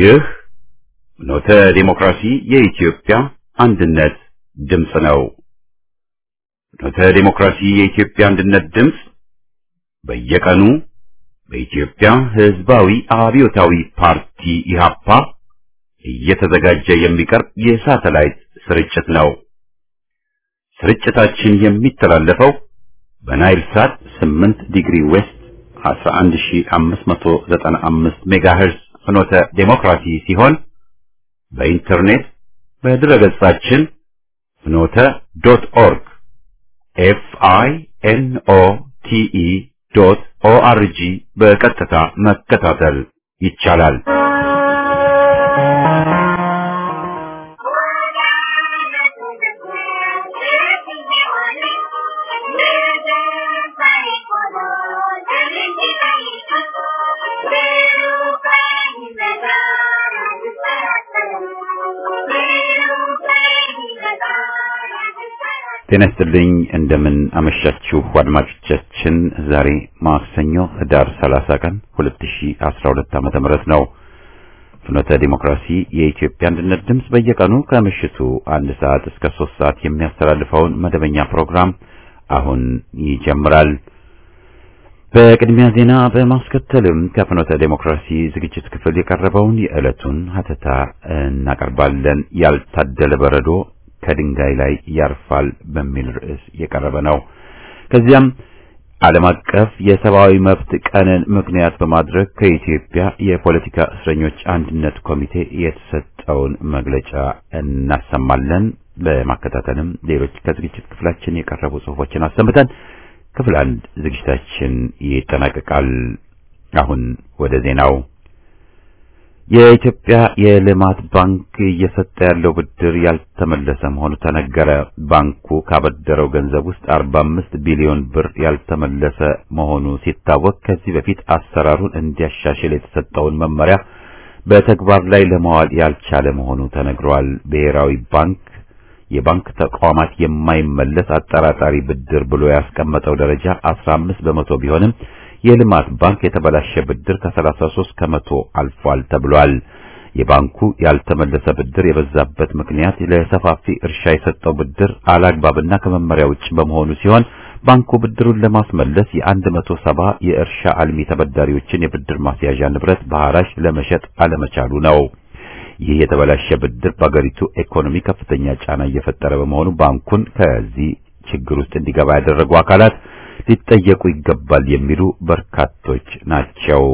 ይህ ኖተ ዴሞክራሲ የኢትዮጵያ አንድነት ድምፅ ነው። ኖተ ዴሞክራሲ የኢትዮጵያ አንድነት ድምፅ በየቀኑ በኢትዮጵያ ሕዝባዊ አብዮታዊ ፓርቲ ኢህአፓ እየተዘጋጀ የሚቀርብ የሳተላይት ስርጭት ነው። ስርጭታችን የሚተላለፈው በናይል ሳት 8 ዲግሪ ዌስት 11595 ሜጋሄርዝ ፍኖተ ዴሞክራሲ ሲሆን በኢንተርኔት በድረገጻችን ፍኖተ ዶት ኦርግ ኤፍ አይ ኤን ኦ ቲ ኢ ዶት ኦ አር ጂ በቀጥታ መከታተል ይቻላል። ጤና ይስጥልኝ እንደምን አመሻችሁ አድማጮቻችን። ዛሬ ማክሰኞ ህዳር 30 ቀን 2012 ዓመተ ምህረት ነው። ፍኖተ ዲሞክራሲ የኢትዮጵያ አንድነት ድምፅ በየቀኑ ከምሽቱ አንድ ሰዓት እስከ ሶስት ሰዓት የሚያስተላልፈውን መደበኛ ፕሮግራም አሁን ይጀምራል። በቅድሚያ ዜና በማስከተልም ከፍኖተ ዴሞክራሲ ዝግጅት ክፍል የቀረበውን የዕለቱን ሀተታ እናቀርባለን። ያልታደለ በረዶ ከድንጋይ ላይ ያርፋል በሚል ርዕስ የቀረበ ነው። ከዚያም ዓለም አቀፍ የሰብአዊ መብት ቀንን ምክንያት በማድረግ ከኢትዮጵያ የፖለቲካ እስረኞች አንድነት ኮሚቴ የተሰጠውን መግለጫ እናሰማለን። በማከታተልም ሌሎች ከዝግጅት ክፍላችን የቀረቡ ጽሑፎችን አሰምተን ክፍል አንድ ዝግጅታችን ይጠናቀቃል። አሁን ወደ ዜናው የኢትዮጵያ የልማት ባንክ እየሰጠ ያለው ብድር ያልተመለሰ መሆኑ ተነገረ። ባንኩ ካበደረው ገንዘብ ውስጥ 45 ቢሊዮን ብር ያልተመለሰ መሆኑ ሲታወቅ ከዚህ በፊት አሰራሩን እንዲያሻሽል የተሰጠውን መመሪያ በተግባር ላይ ለማዋል ያልቻለ መሆኑ ተነግሯል። ብሔራዊ ባንክ የባንክ ተቋማት የማይመለስ አጠራጣሪ ብድር ብሎ ያስቀመጠው ደረጃ 15 በመቶ ቢሆንም የልማት ባንክ የተበላሸ ብድር ከ33 ከመቶ አልፏል ተብሏል። የባንኩ ያልተመለሰ ብድር የበዛበት ምክንያት ለሰፋፊ እርሻ የሰጠው ብድር አላግባብና ከመመሪያ ውጭ በመሆኑ ሲሆን ባንኩ ብድሩን ለማስመለስ የ170 የእርሻ አልሚ ተበዳሪዎችን የብድር ማስያዣ ንብረት በሐራጅ ለመሸጥ አለመቻሉ ነው። ይህ የተበላሸ ብድር በአገሪቱ ኢኮኖሚ ከፍተኛ ጫና እየፈጠረ በመሆኑ ባንኩን ከዚህ ችግር ውስጥ እንዲገባ ያደረጉ አካላት ሊጠየቁ ይገባል የሚሉ በርካቶች ናቸው።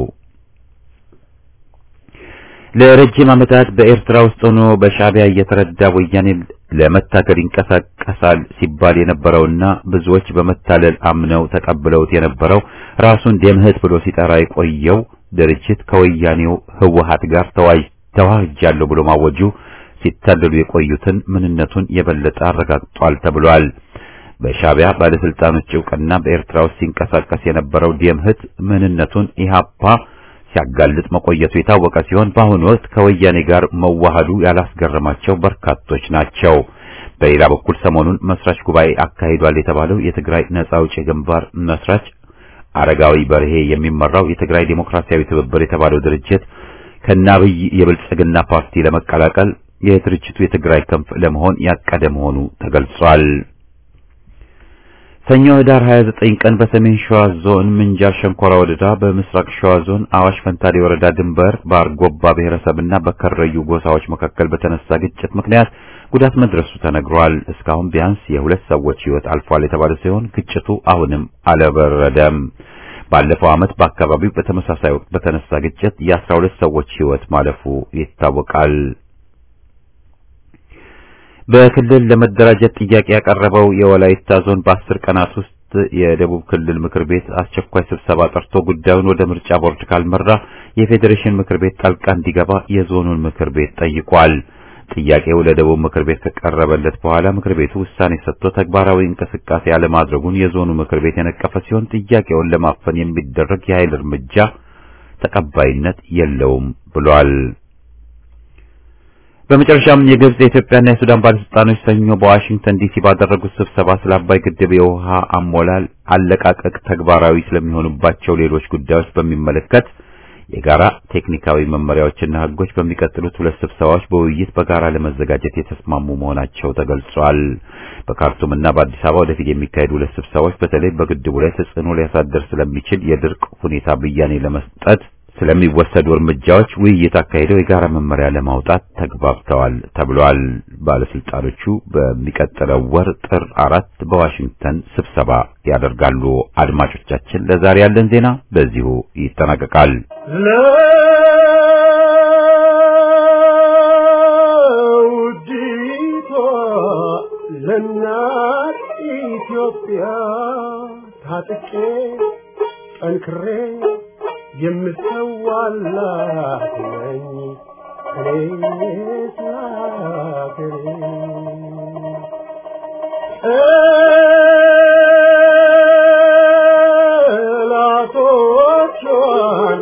ለረጅም ዓመታት በኤርትራ ውስጥ ሆኖ በሻዕቢያ እየተረዳ ወያኔ ለመታገል ይንቀሳቀሳል ሲባል የነበረውና ብዙዎች በመታለል አምነው ተቀብለውት የነበረው ራሱን ደምህት ብሎ ሲጠራ የቆየው ድርጅት ከወያኔው ህወሓት ጋር ተዋህጃለሁ ብሎ ማወጁ ሲታለሉ የቆዩትን ምንነቱን የበለጠ አረጋግጧል ተብሏል። በሻዕቢያ ባለስልጣኖች እውቅና በኤርትራ ውስጥ ሲንቀሳቀስ የነበረው ደምህት ምንነቱን ኢህአፓ ሲያጋልጥ መቆየቱ የታወቀ ሲሆን በአሁኑ ወቅት ከወያኔ ጋር መዋሃዱ ያላስገረማቸው በርካቶች ናቸው። በሌላ በኩል ሰሞኑን መስራች ጉባኤ አካሂዷል የተባለው የትግራይ ነጻ አውጪ ግንባር መስራች አረጋዊ በርሄ የሚመራው የትግራይ ዴሞክራሲያዊ ትብብር የተባለው ድርጅት ከናብይ የብልጽግና ፓርቲ ለመቀላቀል የድርጅቱ የትግራይ ክንፍ ለመሆን ያቀደ መሆኑ ተገልጿል። ሰኞ ህዳር 29 ቀን በሰሜን ሸዋ ዞን ምንጃር ሸንኮራ ወረዳ በምስራቅ ሸዋ ዞን አዋሽ ፈንታሌ ወረዳ ድንበር በአርጎባ ብሔረሰብና በከረዩ ጎሳዎች መካከል በተነሳ ግጭት ምክንያት ጉዳት መድረሱ ተነግሯል። እስካሁን ቢያንስ የሁለት ሰዎች ህይወት አልፏል የተባለ ሲሆን ግጭቱ አሁንም አልበረደም። ባለፈው ዓመት በአካባቢው በተመሳሳይ ወቅት በተነሳ ግጭት የአስራ ሁለት ሰዎች ህይወት ማለፉ ይታወቃል። በክልል ለመደራጀት ጥያቄ ያቀረበው የወላይታ ዞን በአስር ቀናት ውስጥ የደቡብ ክልል ምክር ቤት አስቸኳይ ስብሰባ ጠርቶ ጉዳዩን ወደ ምርጫ ቦርድ ካልመራ የፌዴሬሽን ምክር ቤት ጣልቃ እንዲገባ የዞኑን ምክር ቤት ጠይቋል። ጥያቄው ለደቡብ ምክር ቤት ከቀረበለት በኋላ ምክር ቤቱ ውሳኔ ሰጥቶ ተግባራዊ እንቅስቃሴ ያለማድረጉን የዞኑ ምክር ቤት የነቀፈ ሲሆን ጥያቄውን ለማፈን የሚደረግ የኃይል እርምጃ ተቀባይነት የለውም ብሏል። በመጨረሻም የግብጽ የኢትዮጵያና የሱዳን ባለስልጣኖች ሰኞ በዋሽንግተን ዲሲ ባደረጉት ስብሰባ ስለ አባይ ግድብ የውሃ አሞላል አለቃቀቅ ተግባራዊ ስለሚሆኑባቸው ሌሎች ጉዳዮች በሚመለከት የጋራ ቴክኒካዊ መመሪያዎችና ሕጎች በሚቀጥሉት ሁለት ስብሰባዎች በውይይት በጋራ ለመዘጋጀት የተስማሙ መሆናቸው ተገልጿል። በካርቱም እና በአዲስ አበባ ወደፊት የሚካሄዱ ሁለት ስብሰባዎች በተለይ በግድቡ ላይ ተጽዕኖ ሊያሳድር ስለሚችል የድርቅ ሁኔታ ብያኔ ለመስጠት ስለሚወሰዱ እርምጃዎች ውይይት አካሂደው የጋራ መመሪያ ለማውጣት ተግባብተዋል ተብሏል። ባለስልጣኖቹ በሚቀጥለው ወር ጥር አራት በዋሽንግተን ስብሰባ ያደርጋሉ። አድማጮቻችን፣ ለዛሬ ያለን ዜና በዚሁ ይጠናቀቃል። ለውዲቷ ለእናት ኢትዮጵያ ታጥቄ ጠንክሬ የምሰዋላት ነኝ እኔ ስላገሬ ጠላቶቿን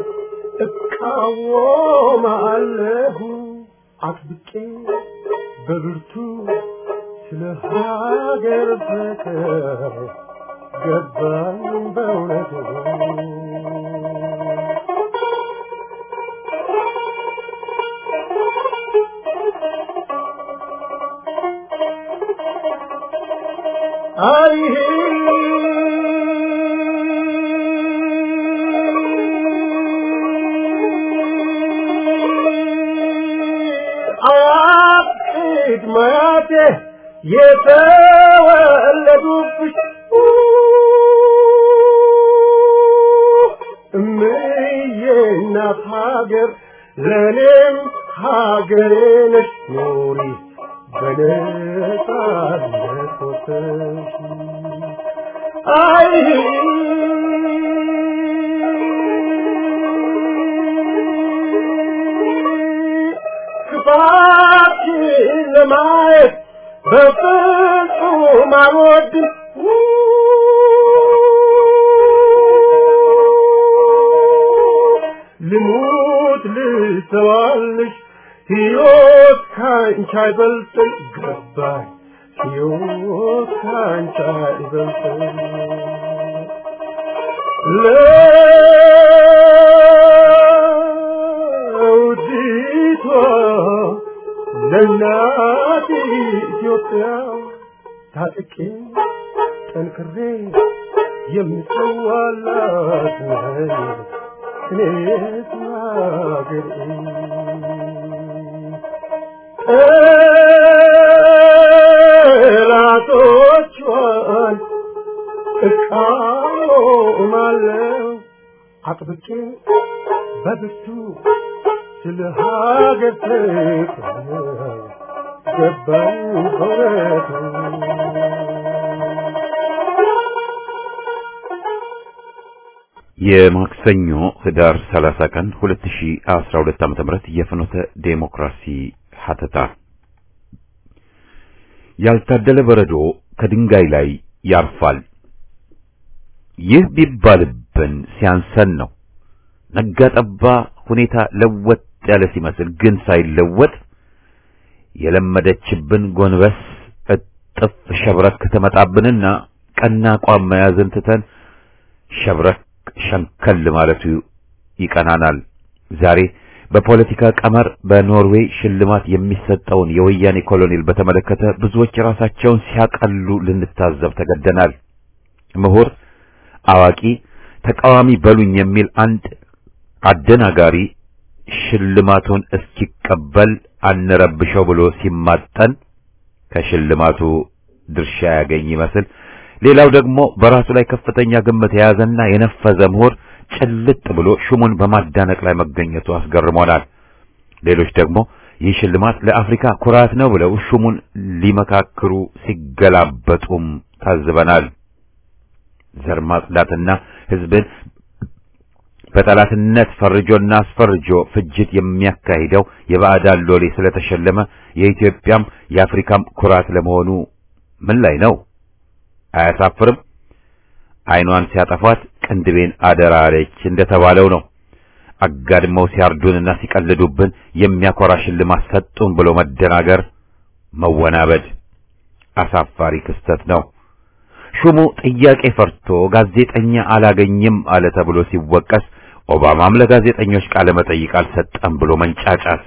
እቃወማለሁ አጥብቄ በብርቱ ስለ ሀገር ፍቅር ገባኝ በእውነቱ አይሄ አያቅድ ማያቴ የተወለዱብሽ እምዬ እናት ሀገር ለእኔም ሀገሬ ነሽ ኑሪ በነጻነት ወጥተሽ አይ ክፋትሽን ለማየት በፍጹም አልወድም ልሙት ልሰዋልሽ ሕይወት ካንቺ አይበልጥም ገባኝ ሕይወት ካንቺ አይበልጥም ለውዲቷ ለእናት ኢትዮጵያ ታጥቄ ጠንክሬ የምሰዋላት ነኝ እኔስ ሀገሬ ጠላቶቿን እቃወማለሁ አጥብቄ በብርቱ ስለ ሀገር ፍቅር ገባኝ በእውነቱ የማክሰኞ ህዳር 30 ቀን 2012 ዓ.ም የፍኖተ ዴሞክራሲ ሀተታ ያልታደለ በረዶ ከድንጋይ ላይ ያርፋል። ይህ ቢባልብን ሲያንሰን ነው። ነጋ ጠባ ሁኔታ ለወጥ ያለ ሲመስል ግን ሳይለወጥ የለመደችብን ጎንበስ እጥፍ ሸብረክ ትመጣብንና ቀና አቋም መያዝን ትተን ሸብረክ ሸንከል ማለቱ ይቀናናል። ዛሬ በፖለቲካ ቀመር በኖርዌይ ሽልማት የሚሰጠውን የወያኔ ኮሎኔል በተመለከተ ብዙዎች ራሳቸውን ሲያቀሉ ልንታዘብ ተገደናል። ምሁር፣ አዋቂ፣ ተቃዋሚ በሉኝ የሚል አንድ አደናጋሪ ሽልማቱን እስኪቀበል አንረብሸው ብሎ ሲማጠን ከሽልማቱ ድርሻ ያገኝ ይመስል ሌላው ደግሞ በራሱ ላይ ከፍተኛ ግምት የያዘና የነፈዘ ምሁር ጭልጥ ብሎ ሹሙን በማዳነቅ ላይ መገኘቱ አስገርሞናል። ሌሎች ደግሞ ይህ ሽልማት ለአፍሪካ ኩራት ነው ብለው ሹሙን ሊመካክሩ ሲገላበጡም ታዝበናል። ዘር ማጽዳትና ሕዝብን በጠላትነት ፈርጆና አስፈርጆ ፍጅት የሚያካሂደው የባዕዳን ሎሌ ስለተሸለመ የኢትዮጵያም የአፍሪካም ኩራት ለመሆኑ ምን ላይ ነው? አያሳፍርም? ዓይኗን ሲያጠፏት ቅንድቤን አደራ አለች እንደተባለው ነው። አጋድመው ሲያርዱንና ሲቀልዱብን የሚያኮራ ሽልማት ሰጡን ብሎ መደናገር፣ መወናበድ አሳፋሪ ክስተት ነው። ሹሙ ጥያቄ ፈርቶ ጋዜጠኛ አላገኝም አለ ተብሎ ሲወቀስ ኦባማም ለጋዜጠኞች ቃለ መጠይቅ አልሰጠም ብሎ መንጫጫት፣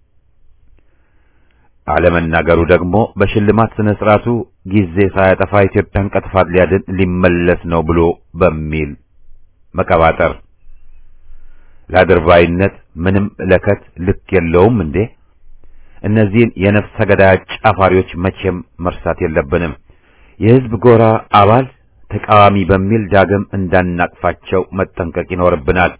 አለመናገሩ ደግሞ በሽልማት ስነ ስርዓቱ ጊዜ ሳያጠፋ ኢትዮጵያን ከጥፋት ሊያድን ሊመለስ ነው ብሎ በሚል መቀባጠር ለአድርባይነት ምንም ለከት ልክ የለውም እንዴ? እነዚህን የነፍሰ ገዳይ ጫፋሪዎች መቼም መርሳት የለብንም። የህዝብ ጎራ አባል ተቃዋሚ በሚል ዳግም እንዳናቅፋቸው መጠንቀቅ ይኖርብናል።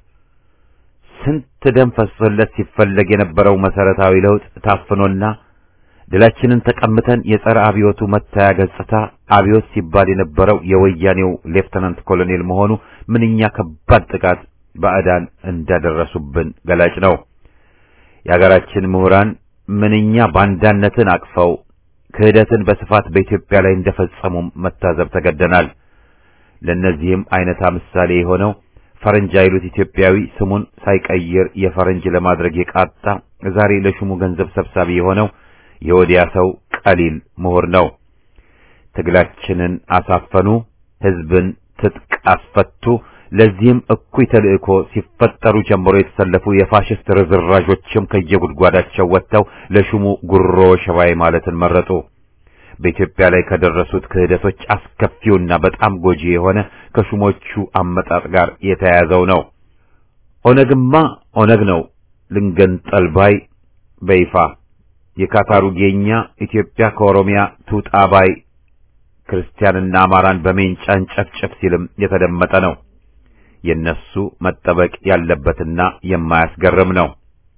ስንት ደም ፈሶለት ሲፈለግ የነበረው መሰረታዊ ለውጥ ታፍኖና ድላችንን ተቀምተን የጸረ አብዮቱ መታያ ገጽታ አብዮት ሲባል የነበረው የወያኔው ሌፍተናንት ኮሎኔል መሆኑ ምንኛ ከባድ ጥቃት ባዕዳን እንዳደረሱብን ገላጭ ነው። የሀገራችን ምሁራን ምንኛ ባንዳነትን አቅፈው ክህደትን በስፋት በኢትዮጵያ ላይ እንደፈጸሙም መታዘብ ተገደናል። ለእነዚህም አይነታ ምሳሌ የሆነው ፈረንጅ አይሉት ኢትዮጵያዊ ስሙን ሳይቀይር የፈረንጅ ለማድረግ የቃጣ ዛሬ ለሹሙ ገንዘብ ሰብሳቢ የሆነው የወዲያ ሰው ቀሊል ምሁር ነው። ትግላችንን አሳፈኑ፣ ህዝብን ትጥቅ አስፈቱ። ለዚህም እኩይ ተልእኮ ሲፈጠሩ ጀምሮ የተሰለፉ የፋሽስት ርዝራዦችም ከየጉድጓዳቸው ወጥተው ለሹሙ ጉሮ ሸባይ ማለትን መረጡ። በኢትዮጵያ ላይ ከደረሱት ክህደቶች አስከፊውና በጣም ጎጂ የሆነ ከሹሞቹ አመጣጥ ጋር የተያያዘው ነው። ኦነግማ ኦነግ ነው ልንገንጠል ባይ በይፋ የካታሩ ጌኛ ኢትዮጵያ ከኦሮሚያ ትውጣ ባይ ክርስቲያንና አማራን በሜንጫን ጨፍጨፍ ሲልም የተደመጠ ነው። የነሱ መጠበቅ ያለበትና የማያስገርም ነው።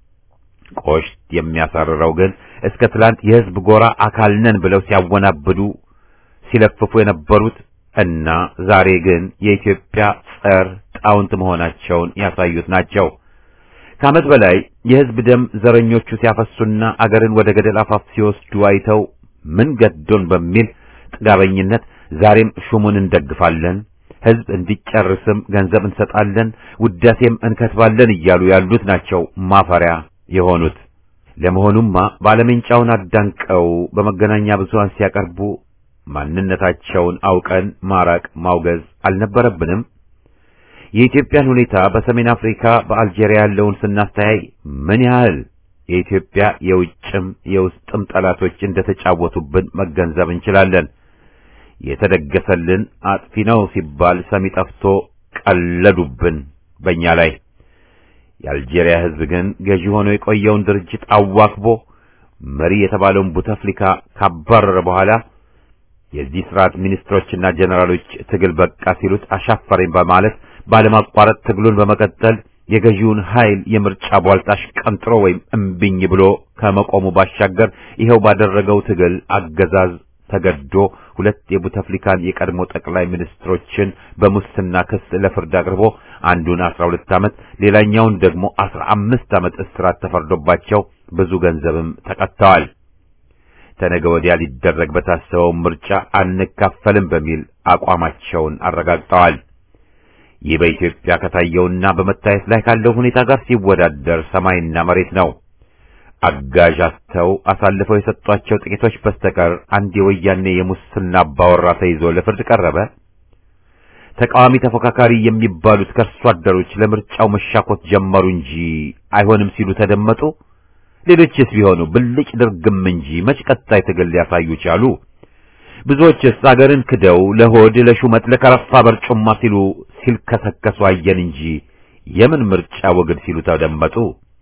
ቆሽት የሚያሳርረው ግን እስከ ትላንት የህዝብ ጎራ አካል ነን ብለው ሲያወናብዱ ሲለፍፉ የነበሩት እና ዛሬ ግን የኢትዮጵያ ጸር ጣውንት መሆናቸውን ያሳዩት ናቸው። ከዓመት በላይ የህዝብ ደም ዘረኞቹ ሲያፈሱና አገርን ወደ ገደል አፋፍ ሲወስዱ አይተው ምን ገዶን በሚል ጥጋበኝነት ዛሬም ሹሙን እንደግፋለን፣ ህዝብ እንዲጨርስም ገንዘብ እንሰጣለን፣ ውዳሴም እንከትባለን እያሉ ያሉት ናቸው ማፈሪያ የሆኑት። ለመሆኑማ ባለሜንጫውን አዳንቀው በመገናኛ ብዙሃን ሲያቀርቡ ማንነታቸውን አውቀን ማራቅ ማውገዝ አልነበረብንም? የኢትዮጵያን ሁኔታ በሰሜን አፍሪካ በአልጄሪያ ያለውን ስናስተያይ ምን ያህል የኢትዮጵያ የውጭም የውስጥም ጠላቶች እንደተጫወቱብን መገንዘብ እንችላለን። የተደገሰልን አጥፊ ነው ሲባል ሰሚ ጠፍቶ ቀለዱብን በእኛ ላይ። የአልጄሪያ ህዝብ ግን ገዢ ሆኖ የቆየውን ድርጅት አዋክቦ መሪ የተባለውን ቡተፍሊካ ካባረረ በኋላ የዚህ ስርዓት ሚኒስትሮችና ጀነራሎች ትግል በቃ ሲሉት አሻፈረኝ በማለት ባለማቋረጥ ትግሉን በመቀጠል የገዢውን ኃይል የምርጫ ቧልጣሽ ቀንጥሮ ወይም እምቢኝ ብሎ ከመቆሙ ባሻገር ይኸው ባደረገው ትግል አገዛዝ ተገዶ ሁለት የቡተፍሊካን የቀድሞ ጠቅላይ ሚኒስትሮችን በሙስና ክስ ለፍርድ አቅርቦ አንዱን 12 ዓመት ሌላኛውን ደግሞ 15 ዓመት እስራት ተፈርዶባቸው ብዙ ገንዘብም ተቀጥተዋል። ተነገ ወዲያ ሊደረግ በታሰበው ምርጫ አንካፈልም በሚል አቋማቸውን አረጋግጠዋል። ይህ በኢትዮጵያ ከታየውና በመታየት ላይ ካለው ሁኔታ ጋር ሲወዳደር ሰማይና መሬት ነው። አጋዥ አጥተው አሳልፈው የሰጧቸው ጥቂቶች በስተቀር አንድ የወያኔ የሙስና አባወራ ተይዞ ለፍርድ ቀረበ። ተቃዋሚ ተፎካካሪ የሚባሉት ከርሶ አደሮች ለምርጫው መሻኮት ጀመሩ እንጂ አይሆንም ሲሉ ተደመጡ። ሌሎችስ ቢሆኑ ብልጭ ድርግም እንጂ መች ቀጣይ ትግል ሊያሳዩ ቻሉ? ብዙዎችስ አገርን ክደው ለሆድ ለሹመት ለከረፋ በርጩማ ሲሉ ሲልከሰከሱ አየን እንጂ የምን ምርጫ ወግድ ሲሉ ተደመጡ።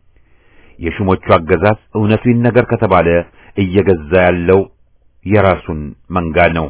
የሹሞቹ አገዛዝ እውነቱ ይነገር ከተባለ እየገዛ ያለው የራሱን መንጋ ነው።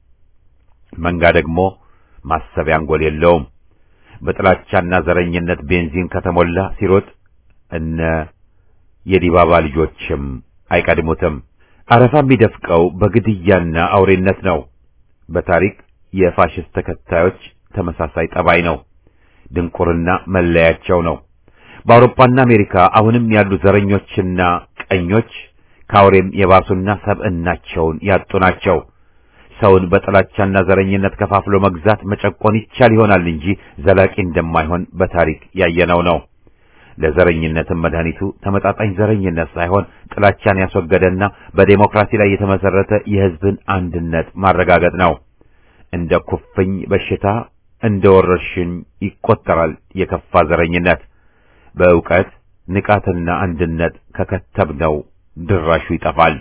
መንጋ ደግሞ ማሰቢያ አንጎል የለውም። በጥላቻና ዘረኝነት ቤንዚን ከተሞላ ሲሮጥ እነ የዲባባ ልጆችም አይቀድሙትም። አረፋ የሚደፍቀው በግድያና አውሬነት ነው። በታሪክ የፋሽስት ተከታዮች ተመሳሳይ ጠባይ ነው። ድንቁርና መለያቸው ነው። በአውሮፓና አሜሪካ አሁንም ያሉ ዘረኞችና ቀኞች ከአውሬም የባሱና ሰብዕናቸውን ያጡ ናቸው። ሰውን በጥላቻና ዘረኝነት ከፋፍሎ መግዛት መጨቆን ይቻል ይሆናል እንጂ ዘላቂ እንደማይሆን በታሪክ ያየነው ነው። ለዘረኝነትም መድኃኒቱ ተመጣጣኝ ዘረኝነት ሳይሆን ጥላቻን ያስወገደና በዴሞክራሲ ላይ የተመሰረተ የሕዝብን አንድነት ማረጋገጥ ነው። እንደ ኩፍኝ በሽታ እንደ ወረርሽኝ ይቆጠራል የከፋ ዘረኝነት። በእውቀት ንቃትና አንድነት ከከተብነው ድራሹ ይጠፋል።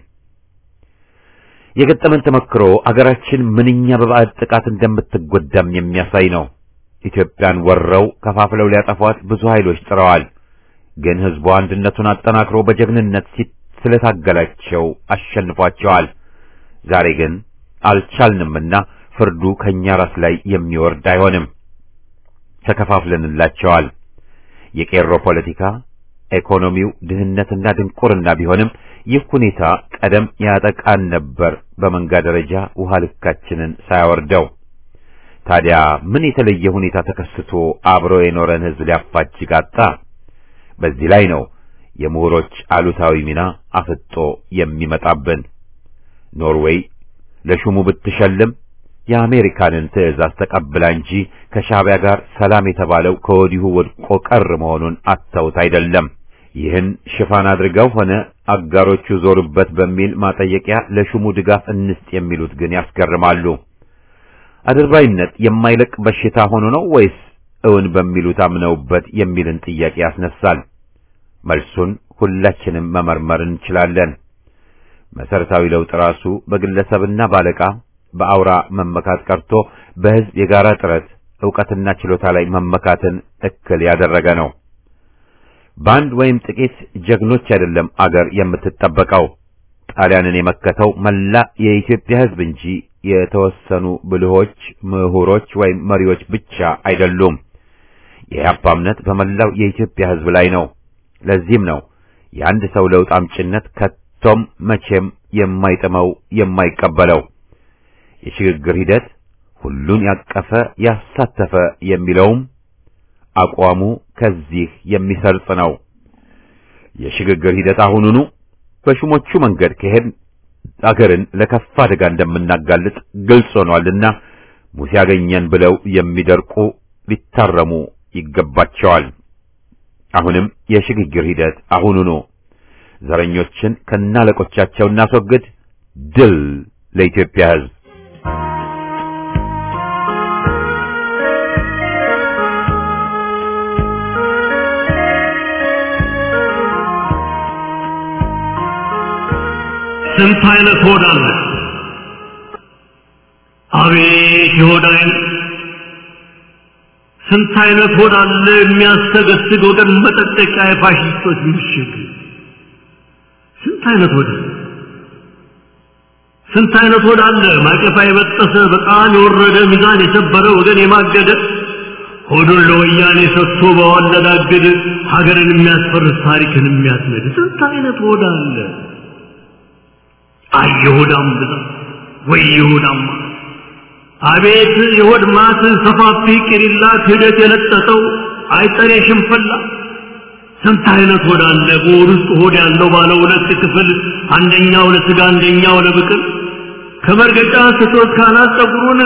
የገጠመን ተመክሮ አገራችን ምንኛ በባዕድ ጥቃት እንደምትጎዳም የሚያሳይ ነው። ኢትዮጵያን ወረው ከፋፍለው ሊያጠፏት ብዙ ኃይሎች ጥረዋል። ግን ሕዝቡ አንድነቱን አጠናክሮ በጀግንነት ስለታገላቸው አሸንፏቸዋል። ዛሬ ግን አልቻልንምና ፍርዱ ከኛ ራስ ላይ የሚወርድ አይሆንም። ተከፋፍለንላቸዋል። የቄሮ ፖለቲካ፣ ኢኮኖሚው፣ ድህነትና ድንቁርና ቢሆንም ይህ ሁኔታ ቀደም ያጠቃን ነበር፣ በመንጋ ደረጃ ውሃ ልካችንን ሳያወርደው። ታዲያ ምን የተለየ ሁኔታ ተከስቶ አብሮ የኖረን ሕዝብ ሊያፋጅግ አጣ? በዚህ ላይ ነው የምሁሮች አሉታዊ ሚና አፍጦ የሚመጣብን። ኖርዌይ ለሹሙ ብትሸልም የአሜሪካንን ትዕዛዝ ተቀብላ እንጂ ከሻዕቢያ ጋር ሰላም የተባለው ከወዲሁ ወድቆ ቀር መሆኑን አተውት አይደለም። ይህን ሽፋን አድርገው ሆነ አጋሮቹ ዞሩበት በሚል ማጠየቂያ ለሹሙ ድጋፍ እንስጥ የሚሉት ግን ያስገርማሉ። አድርባይነት የማይለቅ በሽታ ሆኖ ነው ወይስ እውን በሚሉት አምነውበት የሚልን ጥያቄ ያስነሳል። መልሱን ሁላችንም መመርመር እንችላለን። መሰረታዊ ለውጥ ራሱ በግለሰብና ባለቃ በአውራ መመካት ቀርቶ በሕዝብ የጋራ ጥረት ዕውቀትና ችሎታ ላይ መመካትን እክል ያደረገ ነው። በአንድ ወይም ጥቂት ጀግኖች አይደለም አገር የምትጠበቀው። ጣሊያንን የመከተው መላ የኢትዮጵያ ሕዝብ እንጂ የተወሰኑ ብልሆች ምሁሮች ወይም መሪዎች ብቻ አይደሉም። የኢህአፓ እምነት በመላው የኢትዮጵያ ሕዝብ ላይ ነው። ለዚህም ነው የአንድ ሰው ለውጥ አምጭነት ከቶም መቼም የማይጥመው የማይቀበለው። የሽግግር ሂደት ሁሉን ያቀፈ ያሳተፈ የሚለውም አቋሙ ከዚህ የሚሰርጽ ነው። የሽግግር ሂደት አሁኑኑ በሹሞቹ መንገድ ከሄድ አገርን ለከፋ አደጋ እንደምናጋልጥ ግልጽ ሆኗልና ሙሴ ያገኘን ብለው የሚደርቁ ሊታረሙ ይገባቸዋል። አሁንም የሽግግር ሂደት አሁኑኑ ዘረኞችን ከናለቆቻቸው እናስወግድ። ድል ለኢትዮጵያ ሕዝብ! ስንት አይነት ሆድ አለ! አቤት የሆድ አይነት! ስንት አይነት ሆድ አለ የሚያስተገስግ ወገን መጠጠቂያ የፋሽስቶች ምሽግ! ስንት አይነት ሆድ አለ! ስንት አይነት ሆድ አለ ማቀፋ የበጠሰ በጣም የወረደ ሚዛን የሰበረ ወገን የማገደ ሆዱን ለወያኔ ሰጥቶ በዋለዳገድ ሀገርን የሚያስፈርስ ታሪክን የሚያስነድ ስንት አይነት ሆድ አለ! አይ የሆዳም ብዛት ወይ የሆዳም አቤት የሆድ ማት ሰፋፊ ቅሪላ ክህደት የለጠጠው አይጠሬ ሽንፈላ ስንት አይነት ሆድ አለ በሆድ ውስጥ ሆድ ያለው ባለ ሁለት ክፍል አንደኛው ለስጋ አንደኛው ለብቅል ከመርገጫ ስቶት ካናት ጸጉሩን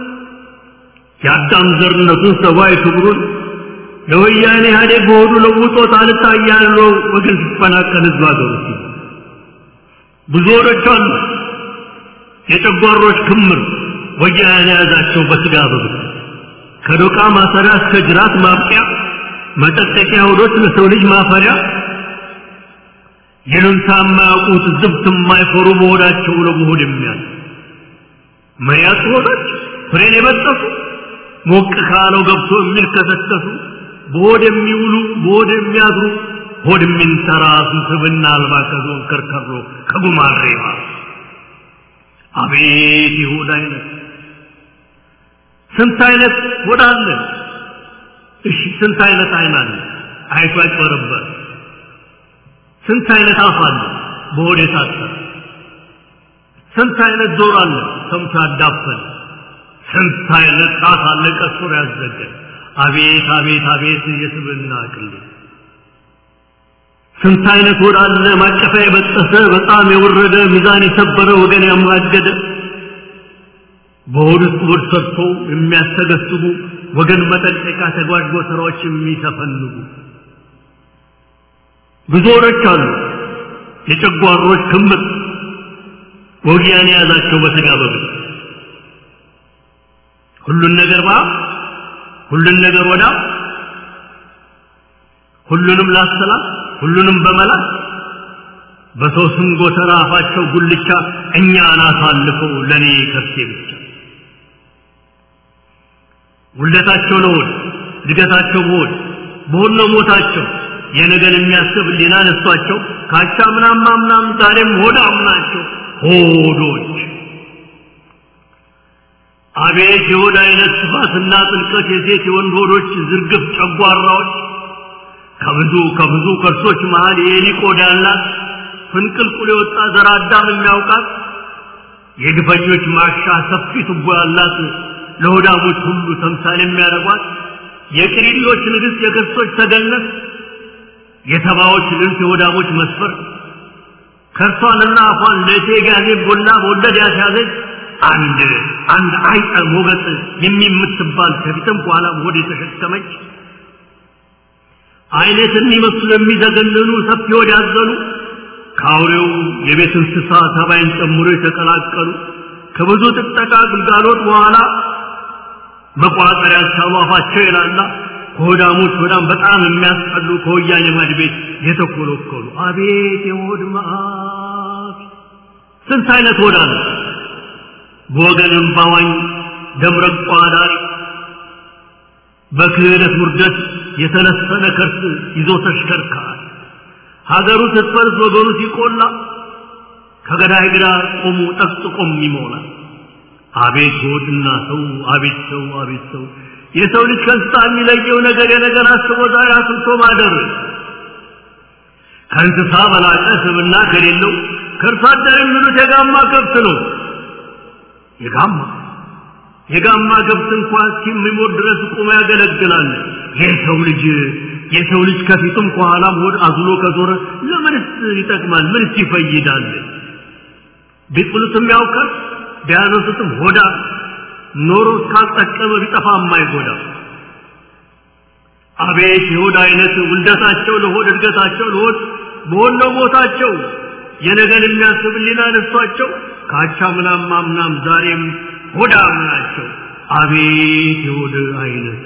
የአዳም ዘርነቱን ሰብአዊ ክብሩን ለወያኔ ኢህአዴግ በሆዱ ለውጦት አልታያለው ወገን ሲፈናቀል ህዝብ አገሩ ብዙ ሆዶች አሉ የጨጓሮች ክምር ወያኔ የያዛቸው በስጋ በብት ከዶቃ ማሰሪያ እስከ ጅራት ማብቂያ መጠጠቂያ ሆዶች ለሰው ልጅ ማፈሪያ ይሉንታ የማያውቁት ዝብት የማይፈሩ በሆዳቸው ለመሆድ የሚያል መያት ሆዶች ፍሬን የበጠሱ ሞቅ ካለው ገብቶ የሚልከሰከሱ በሆድ የሚውሉ በሆድ የሚያድሩ ሆድ የሚንተራሱ ስብና አልባ ከዞን ከርከሮ ከጉማሬማ አቤት ይሁድ አይነት ስንት አይነት ሆድ አለ እሺ ስንት አይነት አይን አለ አይቶ አይጨረበር ስንት አይነት አፍ አለ በሆድ የታሰረ ስንት አይነት ጆሮ አለ ሰምቶ ያዳፈን ስንት አይነት ጣት አለ ቀሱር ያዘገን አቤት አቤት አቤት የስብና ቅሌት ስንት አይነት ሆድ አለ ማቀፊያ የበጠሰ በጣም የወረደ ሚዛን የሰበረ ወገን ያማገደ በሆድ ውስጥ ሆድ ሰርቶ የሚያስተገስቡ ወገን መጠንቀቂያ ተጓዥ ስራዎች የሚተፈንጉ ብዙ ሆዶች አሉ የጨጓሮች ክምር ወጊያን የያዛቸው በስጋ በብት ሁሉን ነገር ባ ሁሉን ነገር ወዳ ሁሉንም ላሰላት ሁሉንም በመላት በሰው ስም ጎተራ አፋቸው ጉልቻ እኛን አሳልፈው ለእኔ ከርሴ ብቻ ውልደታቸው ለሆድ እድገታቸው በሆድ በሆድ ነው ሞታቸው የነገን የሚያስብ ሊና ነሷቸው ካቻ ምናም ምናም ዛሬም ሆዳም ናቸው ሆዶች አቤት የሆድ አይነት ስፋትና ጥልቀት የሴት የወንድ ሆዶች ዝርግፍ ጨጓራዎች ከብዙ ከብዙ ከርሶች መሃል የኤሊ ቆዳ ያላት ፍንቅልቁል የወጣ ዘር አዳም የሚያውቃት የግፈኞች ማሻ ሰፊ ቱቦ ያላት ለሆዳሞች ሁሉ ተምሳሌ የሚያደርጓት የቅሪሎች ንግሥት የክርስቶች ተገነት የተባዎች ልንት የሆዳሞች መስፈር ከርሷንና አፏን ለእቴ ጋዜ ቦላ በወለድ ያስያዘች አንድ አንድ አይጠ ሞገጥ የሚምትባል ከፊትም በኋላም ሆድ የተሸከመች አይነት የሚመስሉ የሚዘገንኑ ሰፊ ሆድ ያዘሉ ከአውሬው የቤት እንስሳ ተባይን ጨምሮ የተቀላቀሉ ከብዙ ጥጠቃ ግልጋሎት በኋላ መቋጠር ያልቻሉ አፋቸው ይላላ ከሆዳሞች በጣም በጣም የሚያስጠሉ ከወያኔ ማድ ቤት የተኮለኮሉ አቤት የሆድ መዓት! ስንት አይነት ሆዳ ነው በወገንም ባዋኝ ደምረቋ ዳሪ በክህደት ውርደት የተለሰነ ከርስ ይዞ ተሽከርካሪ ሀገሩ ስትፈርስ ወገኑ ሲቆላ ከገዳይ ግራ ቆሙ ጠቅጥቆም ይሞላል። አቤት ሆድና ሰው አቤት ሰው አቤት ሰው የሰው ልጅ ከእንስሳ የሚለየው ነገር የነገር አስቦ ዛሬ አስብቶ ማደር ከእንስሳ በላቀ ስብና ከሌለው ከእርሷ አደር የሚሉት የጋማ ከብት ነው። የጋማ የጋማ ከብት እንኳን እስከሚሞት ድረስ ቁሞ ያገለግላል። የሰው ልጅ የሰው ልጅ ከፊቱም ከኋላም ሆድ አዝሎ ከዞረ ለምንስ ይጠቅማል? ምንስ ይፈይዳል? ቢጥሉትም ያውቃል፣ ቢያነሱትም ሆዳ ኖሮ እስካልጠቀመ ቢጠፋ የማይጎዳ አቤት የሆድ አይነት ውልደታቸው ለሆድ እድገታቸው ለሆድ በሆነው ቦታቸው የነገን የሚያስብ ሊና ነሷቸው ካቻ ምናም ማምናም ዛሬም ሆዳም ናቸው። አቤት የሆድ አይነት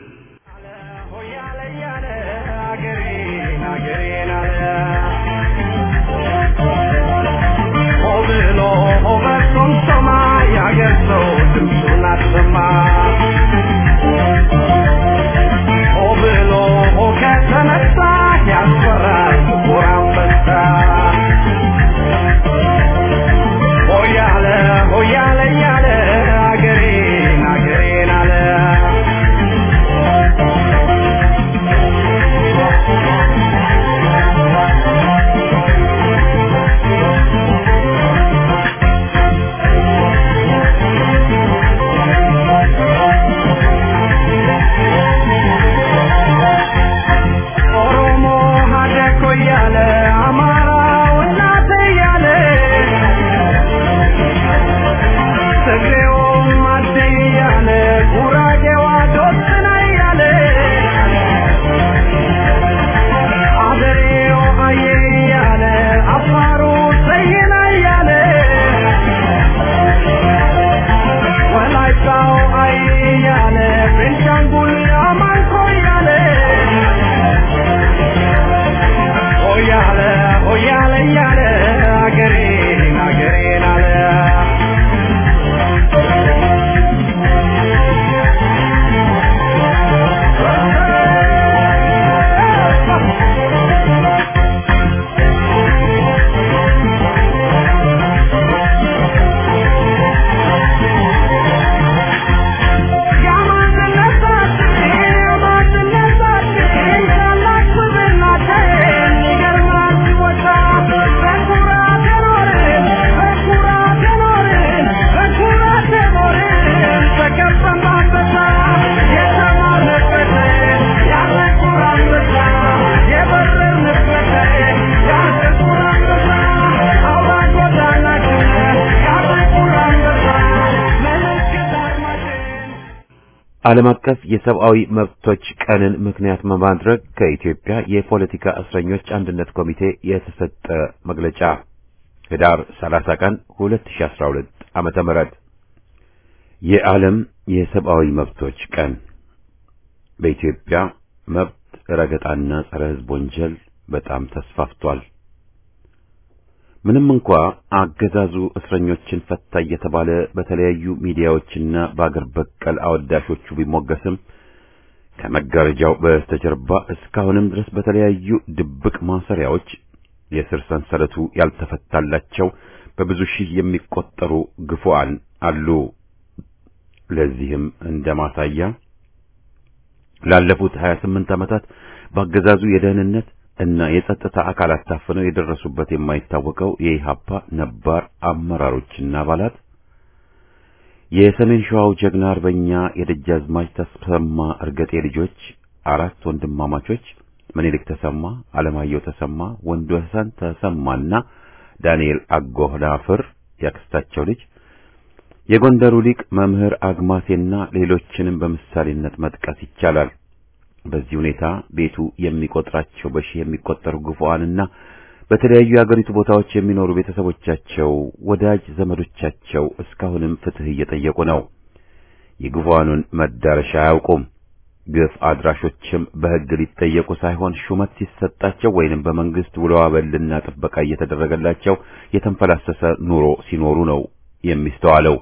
ዓለም አቀፍ የሰብአዊ መብቶች ቀንን ምክንያት በማድረግ ከኢትዮጵያ የፖለቲካ እስረኞች አንድነት ኮሚቴ የተሰጠ መግለጫ ህዳር 30 ቀን 2012 ዓመተ ምህረት የዓለም የሰብአዊ መብቶች ቀን በኢትዮጵያ መብት ረገጣና ጸረ ሕዝብ ወንጀል በጣም ተስፋፍቷል። ምንም እንኳ አገዛዙ እስረኞችን ፈታ እየተባለ በተለያዩ ሚዲያዎችና በአገር በቀል አወዳሾቹ ቢሞገስም ከመጋረጃው በስተጀርባ እስካሁንም ድረስ በተለያዩ ድብቅ ማሰሪያዎች የስር ሰንሰለቱ ያልተፈታላቸው በብዙ ሺህ የሚቆጠሩ ግፉዓን አሉ። ለዚህም እንደ ማሳያ ላለፉት 28 ዓመታት በአገዛዙ የደህንነት እና የጸጥታ አካላት ታፍነው የደረሱበት የማይታወቀው የኢሃፓ ነባር አመራሮችና አባላት የሰሜን ሸዋው ጀግና አርበኛ የደጃዝማች ተሰማ እርገጤ ልጆች አራት ወንድማማቾች ምኒልክ ተሰማ፣ አለማየሁ ተሰማ፣ ወንዱ ሐሰን ተሰማና ዳንኤል አጎናፍር ያክስታቸው ልጅ የጎንደሩ ሊቅ መምህር አግማሴና ሌሎችንም በምሳሌነት መጥቀስ ይቻላል። በዚህ ሁኔታ ቤቱ የሚቆጥራቸው በሺህ የሚቆጠሩ ግፉዓንና በተለያዩ የአገሪቱ ቦታዎች የሚኖሩ ቤተሰቦቻቸው፣ ወዳጅ ዘመዶቻቸው እስካሁንም ፍትህ እየጠየቁ ነው። የግፉዓኑን መዳረሻ አያውቁም። ግፍ አድራሾችም በሕግ ሊጠየቁ ሳይሆን ሹመት ሲሰጣቸው ወይንም በመንግስት ውሎ አበልና ጥበቃ እየተደረገላቸው የተንፈላሰሰ ኑሮ ሲኖሩ ነው የሚስተዋለው።